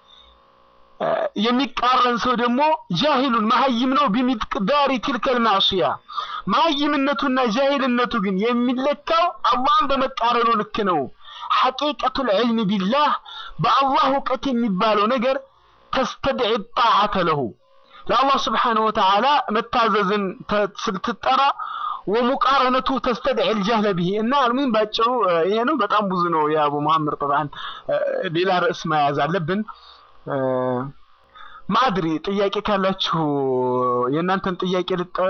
የሚቃረን ሰው ደግሞ ጃሂሉን መሀይም ነው። ቢሚቅዳሪ ቲልከል ማዕሲያ መሀይምነቱና ጃሂልነቱ ግን የሚለካው አላህን በመቃረኑ ልክ ነው። ሐቂቀቱል ዒልሚ ቢላህ በአላህ እውቀት የሚባለው ነገር ተስተድዒ ጣዓተ ለሁ ለአላህ ስብሓነሁ ወተዓላ መታዘዝን ስትጠራ ወሙቃረነቱ ተስተድዒ ልጃህለ ብሂ እና አልሙሂም ባጭሩ ይሄ ነው። በጣም ብዙ ነው የአቡ መሐመድ ጠብዓን ሌላ ርዕስ መያዝ አለብን። ማድሪ ጥያቄ ካላችሁ የእናንተን ጥያቄ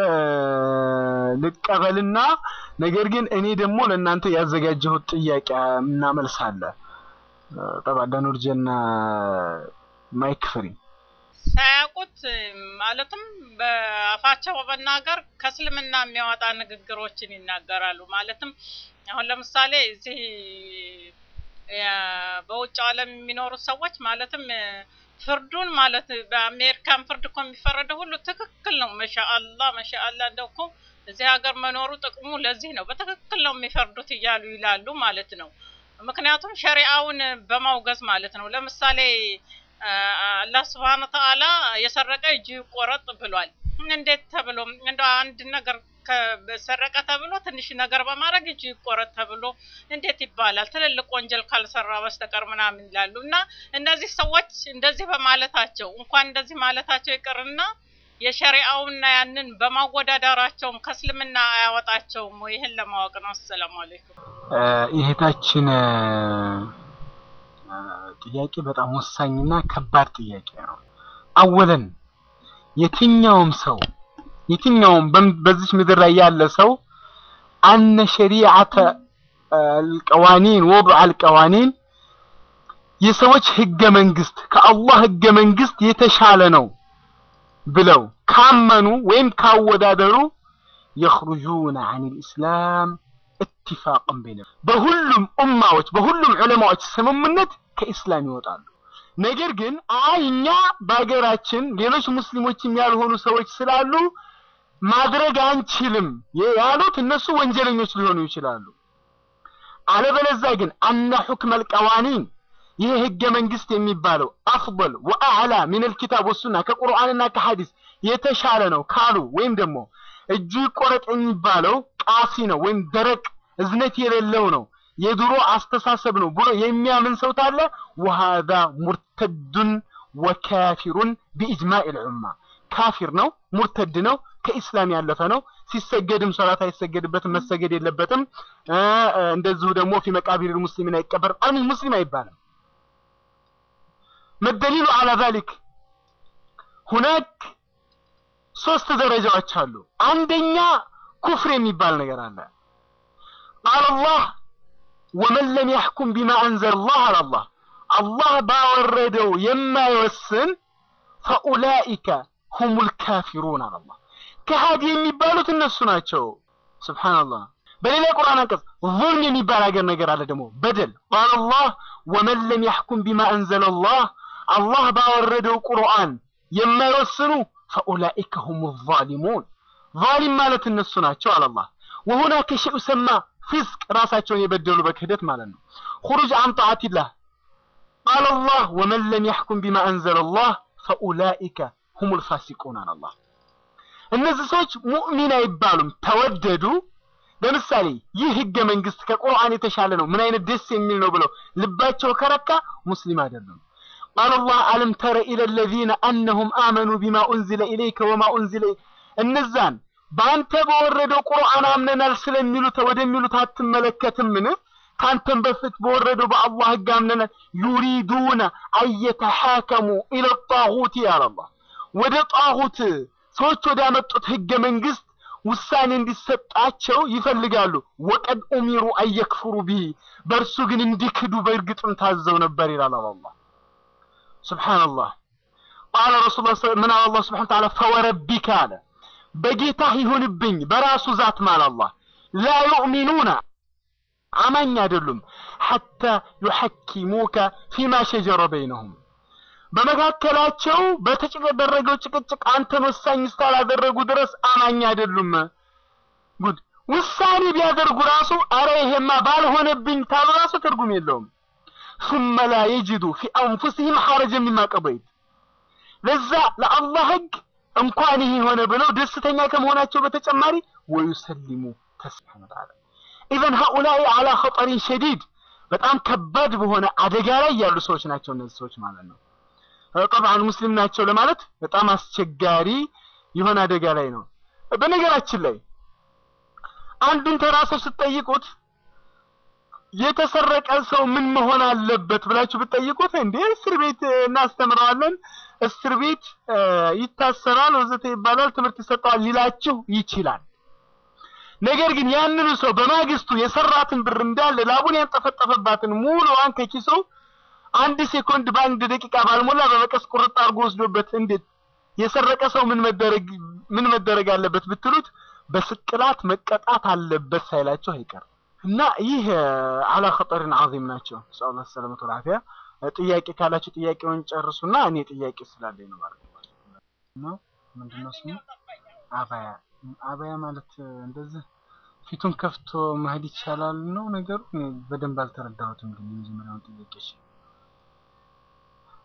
ልቀበልና ነገር ግን እኔ ደግሞ ለእናንተ ያዘጋጀሁት ጥያቄ እናመልሳለን። ጠባ ዳኑርጀና ማይክ ፍሪ ሳያውቁት ማለትም በአፋቸው በመናገር ከእስልምና የሚያወጣ ንግግሮችን ይናገራሉ። ማለትም አሁን ለምሳሌ እዚህ በውጭ ዓለም የሚኖሩ ሰዎች ማለትም ፍርዱን ማለት በአሜሪካን ፍርድ እኮ የሚፈረደው ሁሉ ትክክል ነው። መሻአላ መሻአላ እንደው እኮ እዚህ ሀገር መኖሩ ጥቅሙ ለዚህ ነው። በትክክል ነው የሚፈርዱት እያሉ ይላሉ ማለት ነው። ምክንያቱም ሸሪአውን በማውገዝ ማለት ነው። ለምሳሌ አላህ ስብሐነ ተዓላ የሰረቀ እጁ ይቆረጥ ብሏል። እንዴት ተብሎ እንደ አንድ ነገር ከሰረቀ ተብሎ ትንሽ ነገር በማድረግ እጁ ይቆረጥ ተብሎ እንዴት ይባላል? ትልልቅ ወንጀል ካልሰራ በስተቀር ምናምን ይላሉ። እና እነዚህ ሰዎች እንደዚህ በማለታቸው እንኳን እንደዚህ ማለታቸው ይቅርና የሸሪዓውና ያንን በማወዳደራቸውም ከእስልምና አያወጣቸውም ወይ? ይህን ለማወቅ ነው። አሰላሙ አለይኩም። የእህታችን ጥያቄ በጣም ወሳኝና ከባድ ጥያቄ ነው። አወለን የትኛውም ሰው የትኛውም በዚች ምድር ላይ ያለ ሰው አነ ሸሪዓተ አልቀዋኒን ወضع አልቀዋኒን የሰዎች ህገ መንግስት ከአላህ ህገ መንግስት የተሻለ ነው ብለው ካመኑ ወይም ካወዳደሩ የኽሩጁነ አን ልእስላም እትፋቅን በይነ በሁሉም ኡማዎች በሁሉም ዑለማዎች ስምምነት ከኢስላም ይወጣሉ። ነገር ግን አይ እኛ በሀገራችን ሌሎች ሙስሊሞችም ያልሆኑ ሰዎች ስላሉ ማድረግ አንችልም ያሉት እነሱ ወንጀለኞች ሊሆኑ ይችላሉ። አለበለዛ ግን አነ ሑክመ አልቀዋኒን ይሄ ህገ መንግስት የሚባለው አፍضል ወአዕላ ሚን አልኪታብ ወሱና ከቁርአንና ከሐዲስ የተሻለ ነው ካሉ ወይም ደግሞ እጁ ይቆረጥ የሚባለው ቃሲ ነው ወይም ደረቅ እዝነት የሌለው ነው የድሮ አስተሳሰብ ነው ብሎ የሚያምን ሰው ታለ ወሃዛ ሙርተዱን ወካፊሩን ቢኢጅማዕ ልዑማ ካፊር ነው፣ ሙርተድ ነው፣ ከኢስላም ያለፈ ነው። ሲሰገድም ሶላት አይሰገድበትም፣ መሰገድ የለበትም። እንደዚሁ ደግሞ ፊ መቃቢር ሙስሊሚን አይቀበርም። አሚን ሙስሊም አይባልም። መደሊሉ አላ ዛሊክ ሁናክ ሶስት ደረጃዎች አሉ። አንደኛ ኩፍር የሚባል ነገር አለ። ቃል አላህ ወመን ለም ያሕኩም ቢማ አንዘል ላህ አለ አላህ አላህ ባወረደው የማይወስን ፈኡላኢከ ሁሙል ካፊሩን አለ አላህ። ከሃዲ የሚባሉት እነሱ ናቸው። ስብሓንላህ። በሌላ የቁርአን አንቀጽ ዙልም የሚባል ሀገር ነገር አለ ደግሞ በደል። ቃል አላህ ወመን ለም ያሕኩም ቢማ አንዘለ ላህ አላህ ባወረደው ቁርአን የማይወስኑ ፈኡላኢከ ሁሙ ዛሊሙን ዛሊም ማለት እነሱ ናቸው አለ አላህ። ወሁናከ ሸይኡ ሰማ ፊስቅ ራሳቸውን የበደሉ በክህደት ማለት ነው። ሁሩጅ አን ጣዓቲላህ ቃል አላህ ወመን ለም ያሕኩም ቢማ አንዘለ ላህ ፈኡላኢከ ሁሙል ፋሲቁን አለ አላህ። እነዚህ ሰዎች ሙእሚን አይባሉም። ተወደዱ ለምሳሌ ይህ ህገ መንግስት ከቁርአን የተሻለ ነው፣ ምን አይነት ደስ የሚል ነው ብለው ልባቸው ከረካ ሙስሊም አይደሉም። ቃል አላህ አለም ተረ ኢለ ለዚነ አነሁም አመኑ ቢማ ኡንዚለ ኢለይከ ወማ ኡንዚለ እነዛን በአንተ በወረደው ቁርአን አምነናል ስለሚሉት ወደሚሉት አትመለከትምን? ካንተም በፊት በወረደው በአላህ ህግ አምነናል። ዩሪዱነ አየተሓከሙ ኢለ ጣጉት ያለ አላህ ወደ ጣጉት ሰዎች ወደ ያመጡት ህገ መንግስት ውሳኔ እንዲሰጣቸው ይፈልጋሉ። ወቀድ ኡሚሩ አየክፍሩ ቢሂ በእርሱ ግን እንዲክዱ በእርግጥም ታዘው ነበር ይላል አላህ። ስብሓንላህ ቃለ ረሱል ምን አለ አላህ ስብሓን ተዓላ ፈወረቢከ አለ በጌታህ ይሁንብኝ በራሱ ዛት ማል አላህ ላ ዩእሚኑና አማኝ አይደሉም ሐታ ዩሐኪሙከ ፊማ ሸጀረ በይነሁም በመካከላቸው በተደረገው ጭቅጭቅ አንተን ወሳኝ እስካላደረጉ ድረስ አማኝ አይደሉም። ጉድ ውሳኔ ቢያደርጉ ራሱ አረ ይሄማ ባልሆነብኝ ታሉ ራሱ ትርጉም የለውም። ثم لا يجدوا في أنفسهم حرجا مما قضيت ለዛ ለአላህ ህግ እንኳን ይሄ ሆነ ብለው ደስተኛ ከመሆናቸው በተጨማሪ ወዩሰሊሙ ተስሊማ ተዓላ ኢዘን هؤلاء على خطر شديد በጣም ከባድ በሆነ አደጋ ላይ ያሉ ሰዎች ናቸው እነዚህ ሰዎች ማለት ነው። ጠብዓን ሙስሊም ናቸው ለማለት በጣም አስቸጋሪ የሆነ አደጋ ላይ ነው። በነገራችን ላይ አንድን ተራ ሰው ስትጠይቁት የተሰረቀ ሰው ምን መሆን አለበት ብላችሁ ብትጠይቁት እንዴ እስር ቤት እናስተምረዋለን፣ እስር ቤት ይታሰራል፣ ወዘተ ይባላል፣ ትምህርት ይሰጠዋል ሊላችሁ ይችላል። ነገር ግን ያንኑ ሰው በማግስቱ የሰራትን ብር እንዳለ ላቡን ያንጠፈጠፈባትን ሙሉዋን ከኪሱ አንድ ሴኮንድ በአንድ ደቂቃ ባልሞላ በመቀስ ቁርጥ አድርጎ ወስዶበት እንዴት የሰረቀ ሰው ምን መደረግ ምን መደረግ አለበት ብትሉት በስቅላት መቀጣት አለበት ሳይላቸው አይቀርም። እና ይህ አላ ኸጠሪን ዐዚም ናቸው። ሰአላህ ሰላመቱ ወልዓፊያ። ጥያቄ ካላችሁ ጥያቄውን ጨርሱና እኔ ጥያቄ ስላለኝ ነው ማለት ነው። ምንድነው ስሙ? አባያ አባያ ማለት እንደዚህ ፊቱን ከፍቶ መሄድ ይቻላል ነው ነገሩ። በደንብ አልተረዳሁትም፣ ግን የመጀመሪያውን ጥያቄ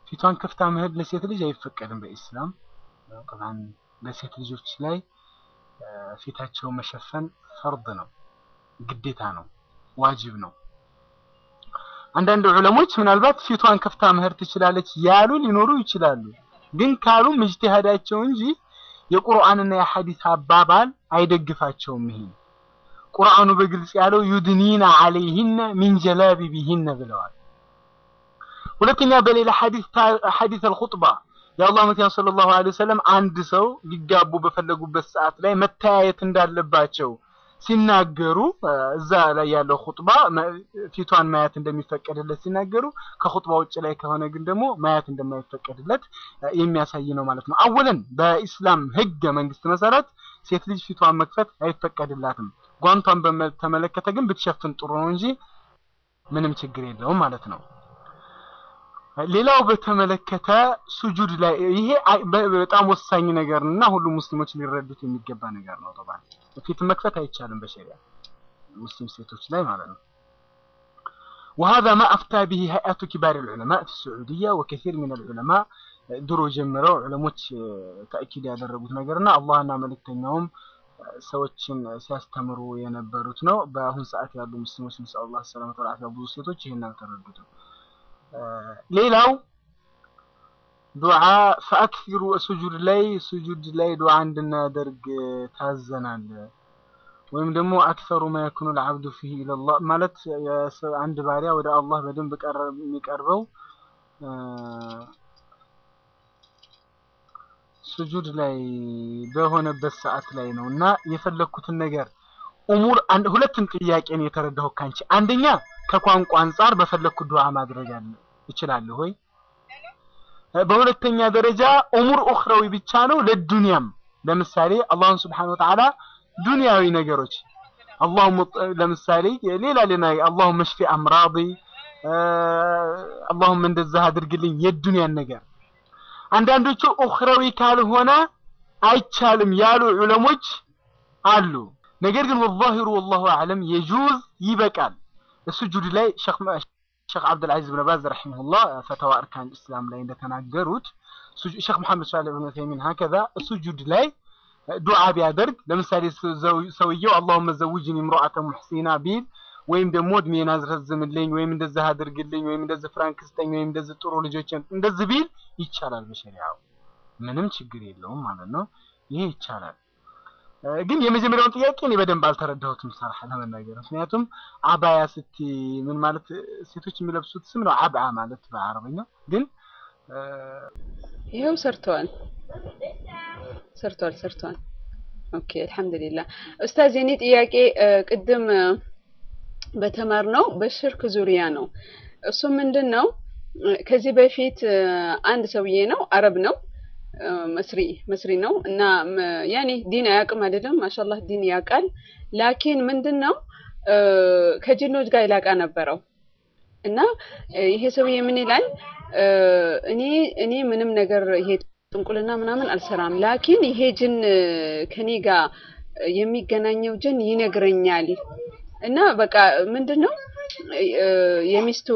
ፊቷን ከፍታ መሄድ ለሴት ልጅ አይፈቀድም በኢስላም። ጠብዓን በሴት ልጆች ላይ ፊታቸው መሸፈን ፈርድ ነው፣ ግዴታ ነው፣ ዋጅብ ነው። አንዳንድ ዑለሞች ምናልባት ፊቷን ከፍታ መሄድ ትችላለች ያሉ ሊኖሩ ይችላሉ። ግን ካሉም እጅቲሃዳቸው እንጂ የቁርአንና የሐዲስ አባባል አይደግፋቸውም። ይሄን ቁርአኑ በግልጽ ያለው ዩድኒና አለይሂነ ሚን ጀላቢቢሂነ ብለዋል። ሁለተኛ በሌላ ሐዲስ ሐዲስ አልኹጥባ የአላህ መልእክተኛ ሰለላሁ ዐለይሂ ወሰለም አንድ ሰው ሊጋቡ በፈለጉበት ሰዓት ላይ መተያየት እንዳለባቸው ሲናገሩ እዛ ላይ ያለው ኹጥባ ፊቷን ማየት እንደሚፈቀድለት ሲናገሩ ከኹጥባ ውጭ ላይ ከሆነ ግን ደግሞ ማየት እንደማይፈቀድለት የሚያሳይ ነው ማለት ነው። አወለን በኢስላም ህገ መንግስት መሰረት ሴት ልጅ ፊቷን መክፈት አይፈቀድላትም። ጓንቷን በተመለከተ ግን ብትሸፍን ጥሩ ነው እንጂ ምንም ችግር የለውም ማለት ነው። ሌላው በተመለከተ ሱጁድ ላይ ይሄ በጣም ወሳኝ ነገር እና ሁሉም ሙስሊሞች ሊረዱት የሚገባ ነገር ነው። ጠባን ፊት መክፈት አይቻልም በሸሪያ ሙስሊም ሴቶች ላይ ማለት ነው። وهذا ما أفتى به هيئة كبار العلماء في السعودية وكثير من العلماء ድሮ ጀምረው ዑለሞች ተእኪድ ያደረጉት ነገርና አላህና መልእክተኛውም ሰዎችን ሲያስተምሩ የነበሩት ነው። በአሁን ሰዓት ያሉ ሙስሊሞች ነስአሉላህ ሰላመተ ወልዓፊያ ብዙ ሴቶች ይህን አልተረዱትም። ሌላው ዱዓ ፈአክሲሩ ሱጁድ ላይ ሱጁድ ላይ ዱዓ እንድናደርግ ታዘናል። ወይም ደግሞ አክሰሩ ማ የኩኑ ልዓብዱ ፊህ ኢለላህ ማለት አንድ ባሪያ ወደ አላህ በደንብ የሚቀርበው ሱጁድ ላይ በሆነበት ሰዓት ላይ ነው እና የፈለግኩትን ነገር ኡሙር ሁለትን ጥያቄን የተረዳሁ ካንቺ አንደኛ ከቋንቋ አንጻር በፈለግኩት ዱዓ ማድረግ አለ እችላለሁ ወይ? በሁለተኛ ደረጃ ኡሙር ኡኽራዊ ብቻ ነው ለዱንያም ለምሳሌ አላህን ስብሓነሁ ወተዓላ ዱንያዊ ነገሮች አላሁም ለምሳሌ ሌላ ሌላ አላሁም መሽፊ አምራዲ አላሁም እንደዛ አድርግልኝ የዱንያን ነገር አንዳንዶቹ ኡኽራዊ ካልሆነ አይቻልም ያሉ ዑለሞች አሉ። ነገር ግን ወዛሂሩ ወላሁ አዕለም የጁዝ ይበቃል። ሱጁድ ላይ ሼክ ሼክ አብዱልዓዚዝ ብን ባዝ ረሒመሁላህ ፈተዋ እርካን እስላም ላይ እንደተናገሩት ሼክ መሐመድ ሳሊህ ብን ዑሰይሚን ሀከዛ ሱጁድ ላይ ዱዓ ቢያደርግ ለምሳሌ ሰውየው አላሁመ ዘውጅኒ ምርአተ ሙሕሲና ቢል ወይም ደግሞ እድሜን አዝረዝምልኝ ወይም እንደዚህ አድርግልኝ ወይም እንደዚህ ፍራንክ ስጠኝ ወይም እንደዚህ ጥሩ ልጆች እንደዚህ ቢል ይቻላል። በሸሪዓው ምንም ችግር የለውም ማለት ነው። ይሄ ይቻላል። ግን የመጀመሪያውን ጥያቄ እኔ በደንብ አልተረዳሁትም ሰራህ ለመናገር ምክንያቱም አባያ ስቲ ምን ማለት ሴቶች የሚለብሱት ስም ነው አብዓ ማለት በአረበኛ ግን ይኸው ሰርተዋል ሰርተዋል ሰርተዋል ኦኬ አልহামዱሊላህ ኡስታዝ የኔ ጥያቄ ቅድም በተማርነው በሽርክ ዙሪያ ነው እሱ ምንድን ነው ከዚህ በፊት አንድ ሰውዬ ነው አረብ ነው መስሪ መስሪ ነው እና ያኔ ዲን አያውቅም አይደለም ማሻአላህ ዲን ያውቃል ላኪን ምንድን ነው ከጅኖች ጋር ይላቃ ነበረው እና ይሄ ሰውዬ ምን ይላል እኔ እኔ ምንም ነገር ይሄ ጥንቁልና ምናምን አልሰራም ላኪን ይሄ ጅን ከኔ ጋር የሚገናኘው ጅን ይነግረኛል እና በቃ ምንድን ነው የሚስቱ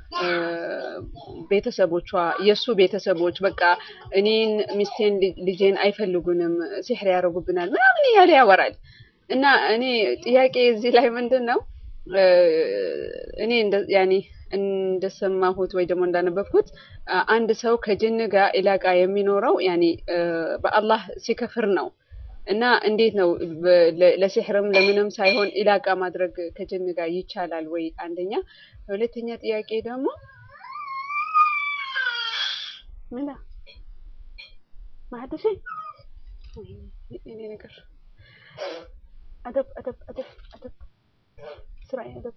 ቤተሰቦቿ የእሱ ቤተሰቦች በቃ እኔን ሚስቴን ልጄን አይፈልጉንም ሲሕር ያደርጉብናል ምናምን እያለ ያወራል እና እኔ ጥያቄ እዚህ ላይ ምንድን ነው እኔ ያኔ እንደሰማሁት ወይ ደግሞ እንዳነበብኩት አንድ ሰው ከጅን ጋር ኢላቃ የሚኖረው ያኔ በአላህ ሲከፍር ነው እና እንዴት ነው ለሲሕርም ለምንም ሳይሆን ኢላቃ ማድረግ ከጅን ጋር ይቻላል ወይ? አንደኛ። ሁለተኛ ጥያቄ ደግሞ ምና ማህደሽ እኔ ነገር አደብ አደብ አደብ አደብ ስራ አደብ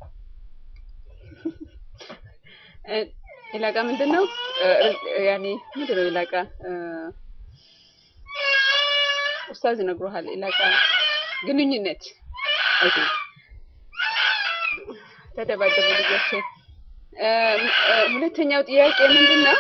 ኢላቃ ምንድን ነው? ያኔ ምንድን ነው ኢላቃ? ኡስታዝ ይነግሩሃል። ኢላቃ ግንኙነት ኦኬ። ተደባደቡ ልጆች። ሁለተኛው ጥያቄ ምንድን ነው?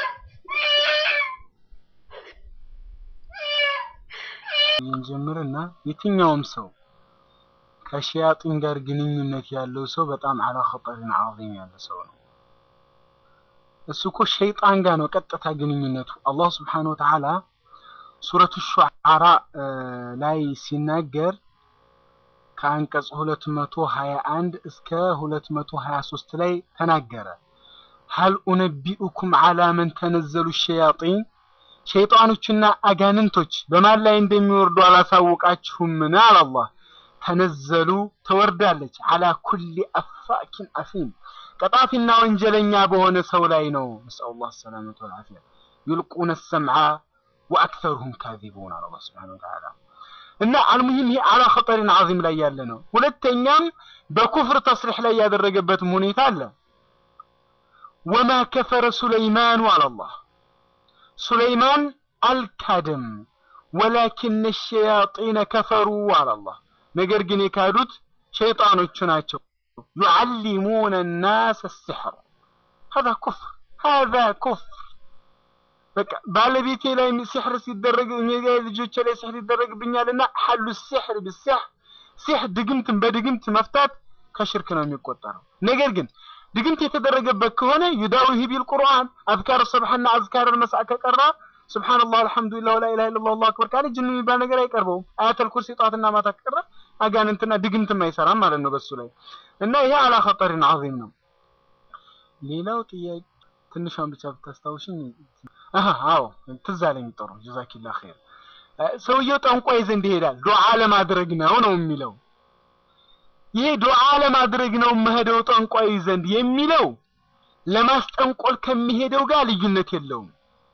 እንጀምርና የትኛውም ሰው ከሸያጢን ጋር ግንኙነት ያለው ሰው በጣም አላ ኸጠሪን ዐዚም ያለ ሰው ነው። እሱ እኮ ሸይጣን ጋር ነው ቀጥታ ግንኙነቱ። አላህ ስብሓነሁ ወተዓላ ሱረቱ ሹዓራ ላይ ሲናገር ከአንቀጽ 221 እስከ 223 ላይ ተናገረ። ሀል ኡነቢኡኩም ዓላ መን ተነዘሉ ሸያጢን ሸይጣኖችና አጋንንቶች በማን ላይ እንደሚወርዱ አላሳወቃችሁምን? አለ አላህ። ተነዘሉ ትወርዳለች፣ አላ ኩሊ አፋኪን አሲም ቀጣፊና ወንጀለኛ በሆነ ሰው ላይ ነው። ነስአሉላህ ሰላመተ ወልዓፊያ። ዩልቁነ ሰምዓ ወአክተሩሁም ካዚቡን አለ አላህ ሱብሓነሁ ወተዓላ። እና አልሙሂም ይሄ አላ ኸጠሪን ዓዚም ላይ ያለ ነው። ሁለተኛም በኩፍር ተስሪሕ ላይ ያደረገበትም ሁኔታ አለ። ወማ ከፈረ ሱለይማኑ አላላህ ሱለይማን አልካደም፣ ወላኪነ ሸያጢነ ከፈሩ አላላህ ነገር ግን የካዱት ሸይጣኖቹ ናቸው። ዩዓሊሙነ ናስ ሲሕር ሀዛ ኩፍር ሀዛ ኩፍር። በቃ ባለቤቴ ላይ ሲሕር ሲደረግ እኔ ጋር ልጆቼ ላይ ሲሕር ይደረግብኛልና ሐሉ ሲሕር ብሲሕር ሲሕር ድግምትን በድግምት መፍታት ከሽርክ ነው የሚቆጠረው። ነገር ግን ድግምት የተደረገበት ከሆነ ዩዳዊሂ ቢል ቁርአን አዝካር ሰብሐና አዝካር መስዓ ከቀራ ሱብሃንአላህ አልሐምዱሊላህ ወላ ኢላሃ ኢለላህ አላሁ አክበር ካለ ጅን የሚባል ነገር አይቀርበውም። አያተል ኩርሲ ጠዋትና ማታ ከቀራ አጋንንትና ድግምትም አይሰራም ማለት ነው በሱ ላይ እና ይሄ አላ ኸጠሪን ዓዚም ነው። ሌላው ጥያቄ ትንሿን ብቻ ብታስታውሽኝ። አሃ አዎ ትዝ አለኝ። ጥሩ ጀዛኪላህ ኸይር። ሰውየው ጠንቋይ ዘንድ ይሄዳል ዱዓ ለማድረግ ነው ነው የሚለው ይሄ ዱዓ ለማድረግ ነው መሄደው ጠንቋይ ዘንድ የሚለው ለማስጠንቆል ከሚሄደው ጋር ልዩነት የለውም።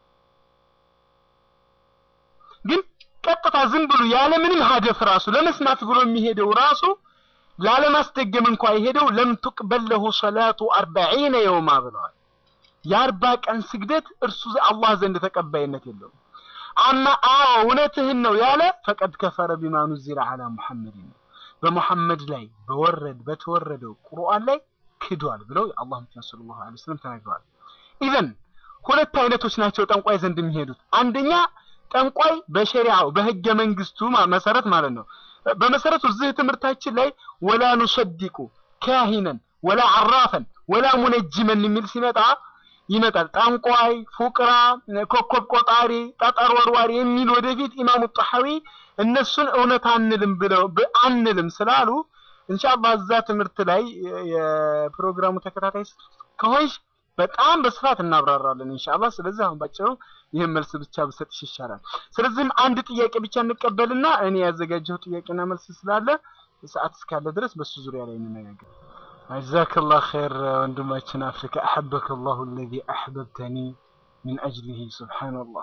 ግን ቀጥታ ዝም ብሎ ያለ ምንም ሀደፍ ራሱ ለመስማት ብሎ የሚሄደው ራሱ ላለማስደገም እንኳ የሄደው ለም ትቅበል ለሁ ሰላቱ አርበዒነ የውማ ብለዋል። የአርባ ቀን ስግደት እርሱ አላህ ዘንድ ተቀባይነት የለውም። አማ አዎ እውነትህን ነው ያለ ፈቀድ ከፈረ ቢማ ኑዚለ ዐላ ሙሐመድን ነው በሙሐመድ ላይ በወረድ በተወረደው ቁርአን ላይ ክዷል ብለው የአላህ መልእክተኛ ሰለላሁ ዐለይሂ ወሰለም ተናግረዋል። ኢዘን ሁለት አይነቶች ናቸው ጠንቋይ ዘንድ የሚሄዱት። አንደኛ ጠንቋይ በሸሪዓው በህገ መንግስቱ መሰረት ማለት ነው። በመሰረቱ እዚህ ትምህርታችን ላይ ወላ ኑሰዲቁ ካሂነን ወላ አራፈን ወላ ሙነጅመን የሚል ሲመጣ ይመጣል። ጠንቋይ፣ ፉቅራ፣ ኮከብ ቆጣሪ፣ ጠጠር ወርዋሪ የሚል ወደፊት ኢማሙ ጣሐዊ እነሱን እውነት አንልም ብለው አንልም ስላሉ ኢንሻአላህ እዛ ትምህርት ላይ የፕሮግራሙ ተከታታይ ከሆንሽ በጣም በስፋት እናብራራለን ኢንሻአላህ። ስለዚህ አሁን ባጭሩ ይህን መልስ ብቻ ብሰጥሽ ይሻላል። ስለዚህም አንድ ጥያቄ ብቻ እንቀበልና እኔ ያዘጋጀው ጥያቄና መልስ ስላለ ሰዓት እስካለ ድረስ በሱ ዙሪያ ላይ እንነጋገር። ጀዛከላህ ኸይር ወንድማችን አፍሪካ አሐበከ አላሁ አለዚ አሕበብተኒ ሚን አጅሊሂ ሱብሓነላህ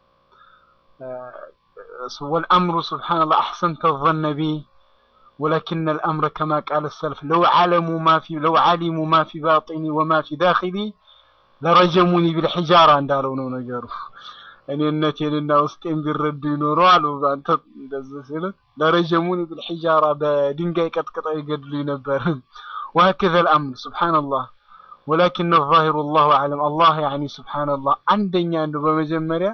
والأمر سبحان الله أحسنت الظن بي ولكن الأمر كما قال السلف لو علموا ما في لو علموا ما في باطني وما في داخلي لرجموني بالحجارة እንዳለው ነው ነገሩ። እኔነቴንና ውስጤን ቢረዱ ይኖሩ አሉ አንተ እንደዚህ ሲል ለረጀሙኒ بالحجارة በድንጋይ ቀጥቅጠው ይገድሉኝ ነበር። وهكذا الأمر سبحان الله ولكن الظاهر الله أعلم الله يعني سبحان الله አንደኛ እንደው በመጀመሪያ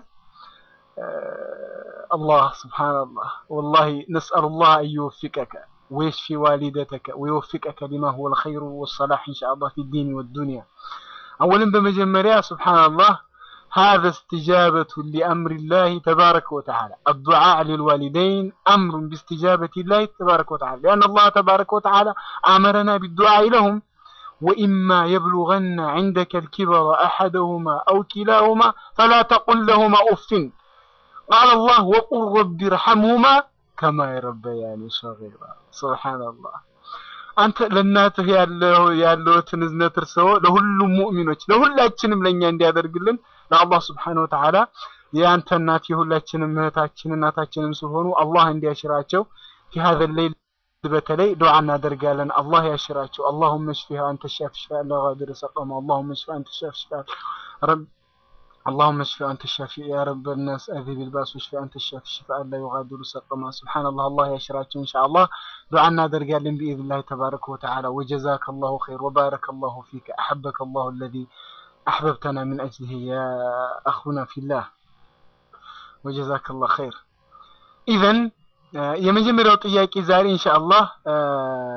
الله سبحان الله والله نسأل الله أن يوفقك ويشفي والدتك ويوفقك لما هو الخير والصلاح إن شاء الله في الدين والدنيا أولا بمجمريا سبحان الله هذا استجابة لأمر الله تبارك وتعالى الدعاء للوالدين أمر باستجابة الله تبارك وتعالى لأن الله تبارك وتعالى أمرنا بالدعاء لهم وإما يبلغن عندك الكبر أحدهما أو كلاهما فلا تقل لهما أف قال الله وقل رب ارحمهما كما يربياني صغيرا سبحان الله አንተ ለእናትህ ያለው ያለውትን እዝነት እርሰው ለሁሉም ሙእሚኖች ለሁላችንም ለኛ እንዲያደርግልን ለአላህ Subhanahu Wa Ta'ala የአንተ እናት የሁላችንም እህታችን እናታችንም ስለሆኑ አላህ እንዲያሽራቸው في هذا الليل በተለይ ዱዓ እናደርጋለን አላህ ያሽራቸው اللهم اشفها انت الشافي شفاء لا غادر سقما اللهم اشفها انت الشافي شفاء رب اللهم اشف أنت الشافي يا رب الناس أذهب الباس واشف أنت الشافي شفاء لا يغادر سقما سبحان الله الله يشراك إن شاء الله دعانا درقال بإذن الله تبارك وتعالى وجزاك الله خير وبارك الله فيك أحبك الله الذي أحببتنا من أجله يا أخونا في الله وجزاك الله خير إذن የመጀመሪያው ጥያቄ ዛሬ ኢንሻአላህ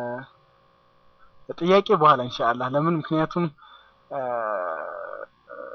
ጥያቄ በኋላ ኢንሻአላህ ለምን ምክንያቱም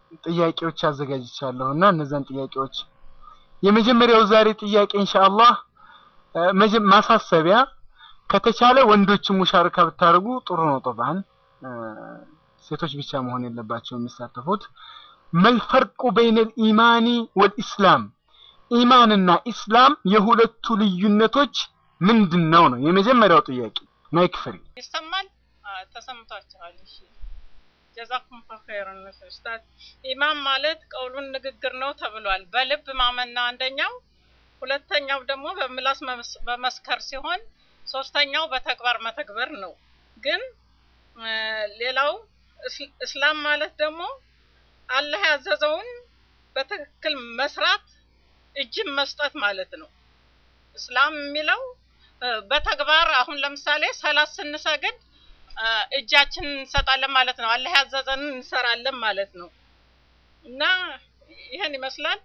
ጥያቄዎች አዘጋጅቻለሁ እና እነዛን ጥያቄዎች የመጀመሪያው ዛሬ ጥያቄ ኢንሻአላህ እ፣ መጀ- ማሳሰቢያ ከተቻለ ወንዶችም ሙሻርካ ብታደርጉ ጥሩ ነው። ጠባን ሴቶች ብቻ መሆን የለባቸው የሚሳተፉት። መልፈርቁ በይነ ልኢማኒ ወልኢስላም ኢማንና ኢስላም የሁለቱ ልዩነቶች ምንድን ነው ነው የመጀመሪያው ጥያቄ። ማይክ ፍሪ ይሰማል? አዎ፣ ተሰምቷችኋል። እሺ ጀዛኩም ኸይረን ኡስታዝ። ኢማን ማለት ቀውሉን ንግግር ነው ተብሏል። በልብ ማመንና አንደኛው፣ ሁለተኛው ደግሞ በምላስ መመስ- መመስከር ሲሆን ሶስተኛው በተግባር መተግበር ነው። ግን እ፣ ሌላው እስ- እስላም ማለት ደግሞ አላህ ያዘዘውን በትክክል መስራት እጅን መስጠት ማለት ነው። እስላም የሚለው እ፣ በተግባር አሁን ለምሳሌ ሰላት ስንሰግድ እ፣ እጃችንን እንሰጣለን ማለት ነው። አላህ ያዘዘንን እንሰራለን ማለት ነው። እና ይህን ይመስላል።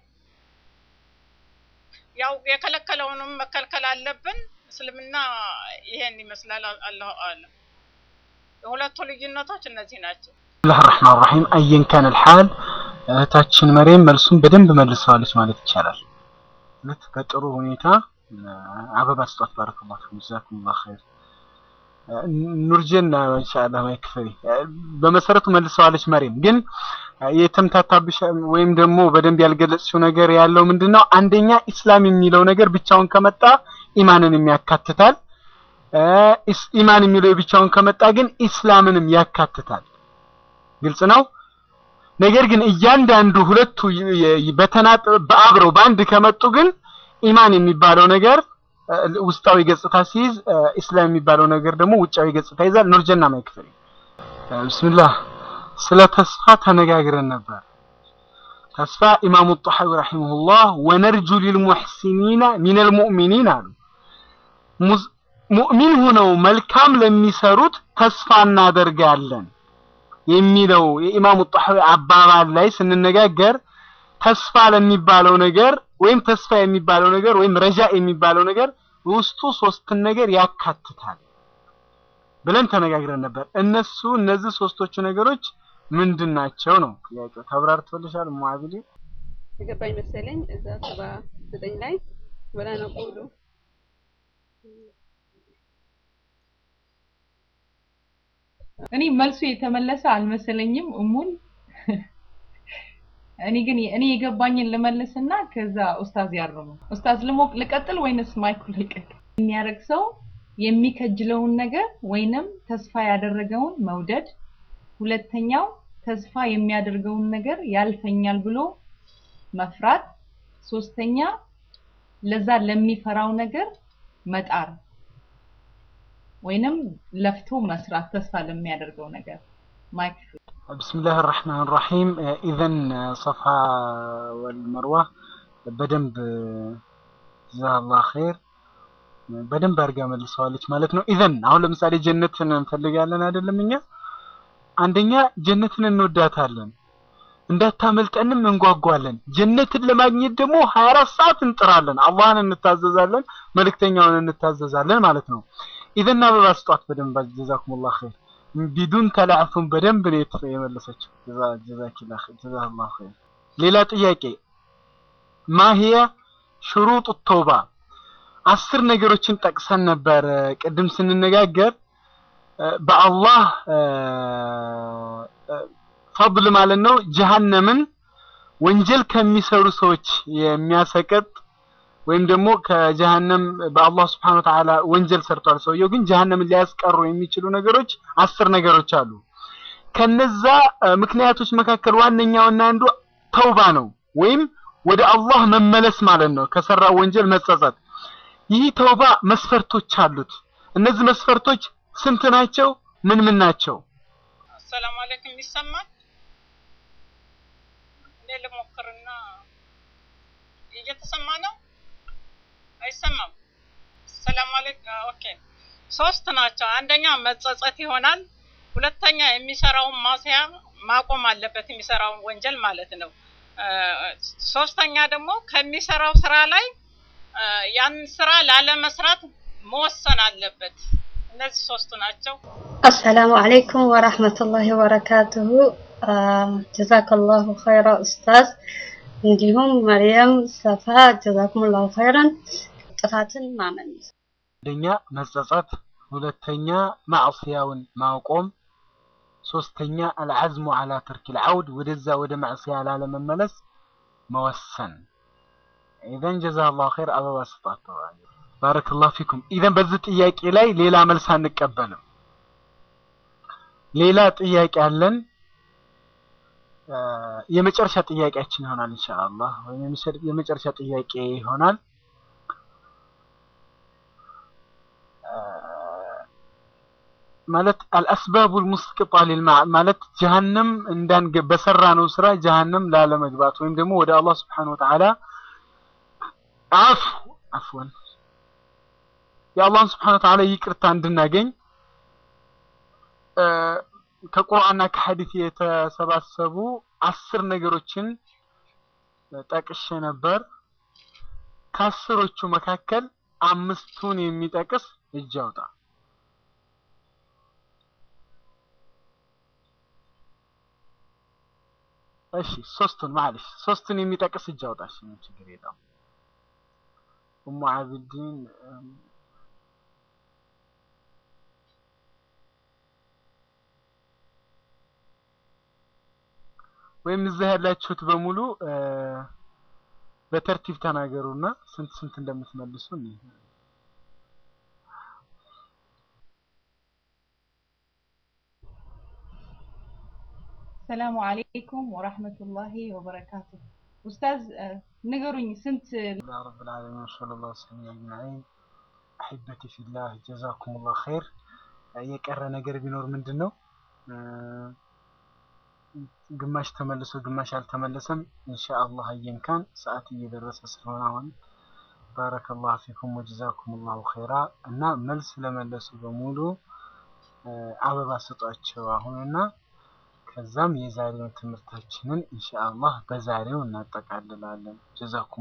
ያው የከለከለውንም መከልከል አለብን። እስልምና ይሄን ይመስላል። አ- አላሁ አለም። የሁለቱ ልዩነቶች እነዚህ ናቸው። ብስሚላህ ራህማን ራሂም አየን ካን ልሓል እህታችን መሬም መልሱን በደንብ መልሰዋለች ማለት ይቻላል። እውነት በጥሩ ሁኔታ እ፣ አበባ ስጧት። ባረከላሁ ፊኩም ጀዛኩሙላህ ኸይር። እ፣ ኑርጀና ኢንሻአላህ ማይክ ፍሪ እ፣ በመሰረቱ መልሰዋለች መሬም። ግን እ፣ የተምታታብሽ ወይም ደግሞ በደንብ ያልገለጽሽው ነገር ያለው ምንድነው? አንደኛ ኢስላም የሚለው ነገር ብቻውን ከመጣ ኢማንንም ያካትታል። እ፣ ኢስ- ኢማን የሚለው ብቻውን ከመጣ ግን ኢስላምንም ያካትታል። ግልጽ ነው። ነገር ግን እያንዳንዱ ሁለቱ ይ- ይ- በተናጠ በአብረው በአንድ ከመጡ ግን ኢማን የሚባለው ነገር እ፣ ውስጣዊ ገጽታ ሲይዝ እ፣ ኢስላም የሚባለው ነገር ደግሞ ውጫዊ ገጽታ ይዛል። ኑርጀና ማይክፈል ብስሚላህ ስለ ተስፋ ተነጋግረን ነበር። ተስፋ ኢማሙ ጣሐዊ ረሂመሁላህ ወነርጁ ሊልሙሕሲኒና ሚነል ሙእሚኒን አሉ። ሙዝ- ሙእሚን ሆነው መልካም ለሚሰሩት ተስፋ እናደርጋለን የሚለው የኢማሙ ጣሐዊ አባባል ላይ ስንነጋገር ተስፋ ለሚባለው ነገር ወይም ተስፋ የሚባለው ነገር ወይም ረጃ የሚባለው ነገር ውስጡ ሶስትን ነገር ያካትታል ብለን ተነጋግረን ነበር። እነሱ እነዚህ ሶስቶቹ ነገሮች ምንድን ናቸው ነው ጥያቄው። ተብራርቶልሻል ሙአቢሊ? የገባኝ መሰለኝ እዛ ሰባ ዘጠኝ ላይ ወላ ነቁሉ እኔ መልሱ የተመለሰ አልመሰለኝም እሙን እኔ ግን እኔ የገባኝን ልመልስና ከዛ ኡስታዝ ያርሙ። ኡስታዝ ልሞቅ ልቀጥል ወይንስ ማይኩ ልቀቅ? የሚያደርግ ሰው የሚከጅለውን ነገር ወይንም ተስፋ ያደረገውን መውደድ፣ ሁለተኛው ተስፋ የሚያደርገውን ነገር ያልፈኛል ብሎ መፍራት፣ ሶስተኛ ለዛ ለሚፈራው ነገር መጣር ወይንም ለፍቶ መስራት ተስፋ ለሚያደርገው ነገር ማይክ بسم الله الرحمن الرحيم إذا صفحة والمروة በደንብ ጀዛህ አላህ ኸይር በደንብ አድርጋ መልሰዋለች ማለት ነው። ኢዘን አሁን ለምሳሌ ጀነትን እንፈልጋለን አይደለም? እኛ አንደኛ ጀነትን እንወዳታለን፣ እንዳታመልጠንም እንጓጓለን። ጀነትን ለማግኘት ደግሞ 24 ሰዓት እንጥራለን፣ አላህን እንታዘዛለን፣ መልእክተኛውን እንታዘዛለን ማለት ነው። ኢዘን አበባ ስጧት በደንብ ጀዛኩሙላህ ኸይር ቢዱን ተላዕፉን በደንብ ነው የት- የመለሰችው። ጀዛ ጀዛኪላ ጀዛላሁ ኸይር። ሌላ ጥያቄ ማሂያ ሽሩጥ ተውባ አስር ነገሮችን ጠቅሰን ነበር እ፣ ቅድም ስንነጋገር እ፣ በአላህ እ፣ እ፣ ፈضል ማለት ነው ጀሃነምን ወንጀል ከሚሰሩ ሰዎች የሚያሰቀጥ ወይም ደግሞ ከጀሃነም በአላህ ስብሐነ ወተዓላ ወንጀል ሰርቷል ሰውየው፣ ግን ጀሃነምን ሊያስቀሩ የሚችሉ ነገሮች አስር ነገሮች አሉ። ከነዛ እ፣ ምክንያቶች መካከል ዋነኛውና አንዱ ተውባ ነው፣ ወይም ወደ አላህ መመለስ ማለት ነው፣ ከሰራው ወንጀል መጸጸት። ይህ ተውባ መስፈርቶች አሉት። እነዚህ መስፈርቶች ስንት ናቸው? ምን ምን ናቸው? አሰላሙ አለይኩም ይሰማል? እኔ ልሞክርና እየተሰማ ነው? አይሰማም? ሰላም አለይኩም። ኦኬ ሶስት ናቸው። አንደኛ መጸጸት ይሆናል። ሁለተኛ የሚሰራውን ማስያ ማቆም አለበት፣ የሚሰራውን ወንጀል ማለት ነው። እ፣ ሶስተኛ ደግሞ ከሚሰራው ስራ ላይ እ፣ ያን ስራ ላለመስራት መወሰን አለበት። እነዚህ ሶስቱ ናቸው። አሰላሙ አለይኩም ወራህመቱላሂ ወበረካቱሁ። ጀዛከላሁ ኸይራ ኡስታዝ። እንዲሁም መርየም ሰፋ ጀዛኩሙላሁ ኸይረን። ጥፋትን ማመን አንደኛ መጸጸት፣ ሁለተኛ ማዕስያውን ማቆም፣ ሶስተኛ አልዓዝሙ አላ ተርኪል ዐውድ ወደዛ ወደ ማዕስያ ላለመመለስ መወሰን። ኢዘን ጀዛላሁ ኸይር አበባ ስጣተዋል። ባረከላሁ ፊኩም። ኢዘን በዚህ ጥያቄ ላይ ሌላ መልስ አንቀበልም። ሌላ ጥያቄ አለን። የመጨረሻ ጥያቄያችን ይሆናል ኢንሻአላህ፣ ወይም የመጨረሻ ጥያቄ ይሆናል። ማለት አልአስባቡል ሙስቂጣ ሊልማ ማለት ጀሀነም እንዳንገ በሰራ ነው ስራ ጀሀነም ላለመግባት ወይም ደግሞ ወደ አላህ Subhanahu Wa Ta'ala አፍ አፍወን የአላህን Subhanahu Wa Ta'ala ይቅርታ እንድናገኝ ከቁርአንና ከሐዲስ የተሰባሰቡ አስር ነገሮችን ጠቅሼ ነበር። ከአስሮቹ መካከል አምስቱን የሚጠቅስ እጅ አውጣ። እሺ ሶስቱን ማለሽ ሶስቱን የሚጠቅስ እጅ አውጣ። እሺ ምን ችግር የለውም። ኡሙ አብዲን ወይም እዛ ያላችሁት በሙሉ በተርቲብ ተናገሩና ስንት ስንት እንደምትመልሱ እንይ። ሰላሙ አለይኩም ወራህመቱላሂ ወበረካቱ። ኡስታዝ ንገሩኝ ስንት ያ ረብል ዓለሚን ወሰለላሁ ዐለይሂ አጅማዒን አሕበቲ ፊላህ ጀዛኩሙላህ ኸይር። የቀረ ነገር ቢኖር ምንድን ነው? ግማሽ ተመልሶ ግማሽ አልተመለሰም። ኢንሻአላህ አየንካን ሰዓት እየደረሰ ስለሆነ አሁን ባረከላሁ ፊኩም ወጀዛኩሙላሁ ኸይራ እና መልስ ለመለሱ በሙሉ አበባ ስጧቸው አሁንና ከዛም የዛሬውን ትምህርታችንን ኢንሻአላህ በዛሬው እናጠቃልላለን። ጀዛኩም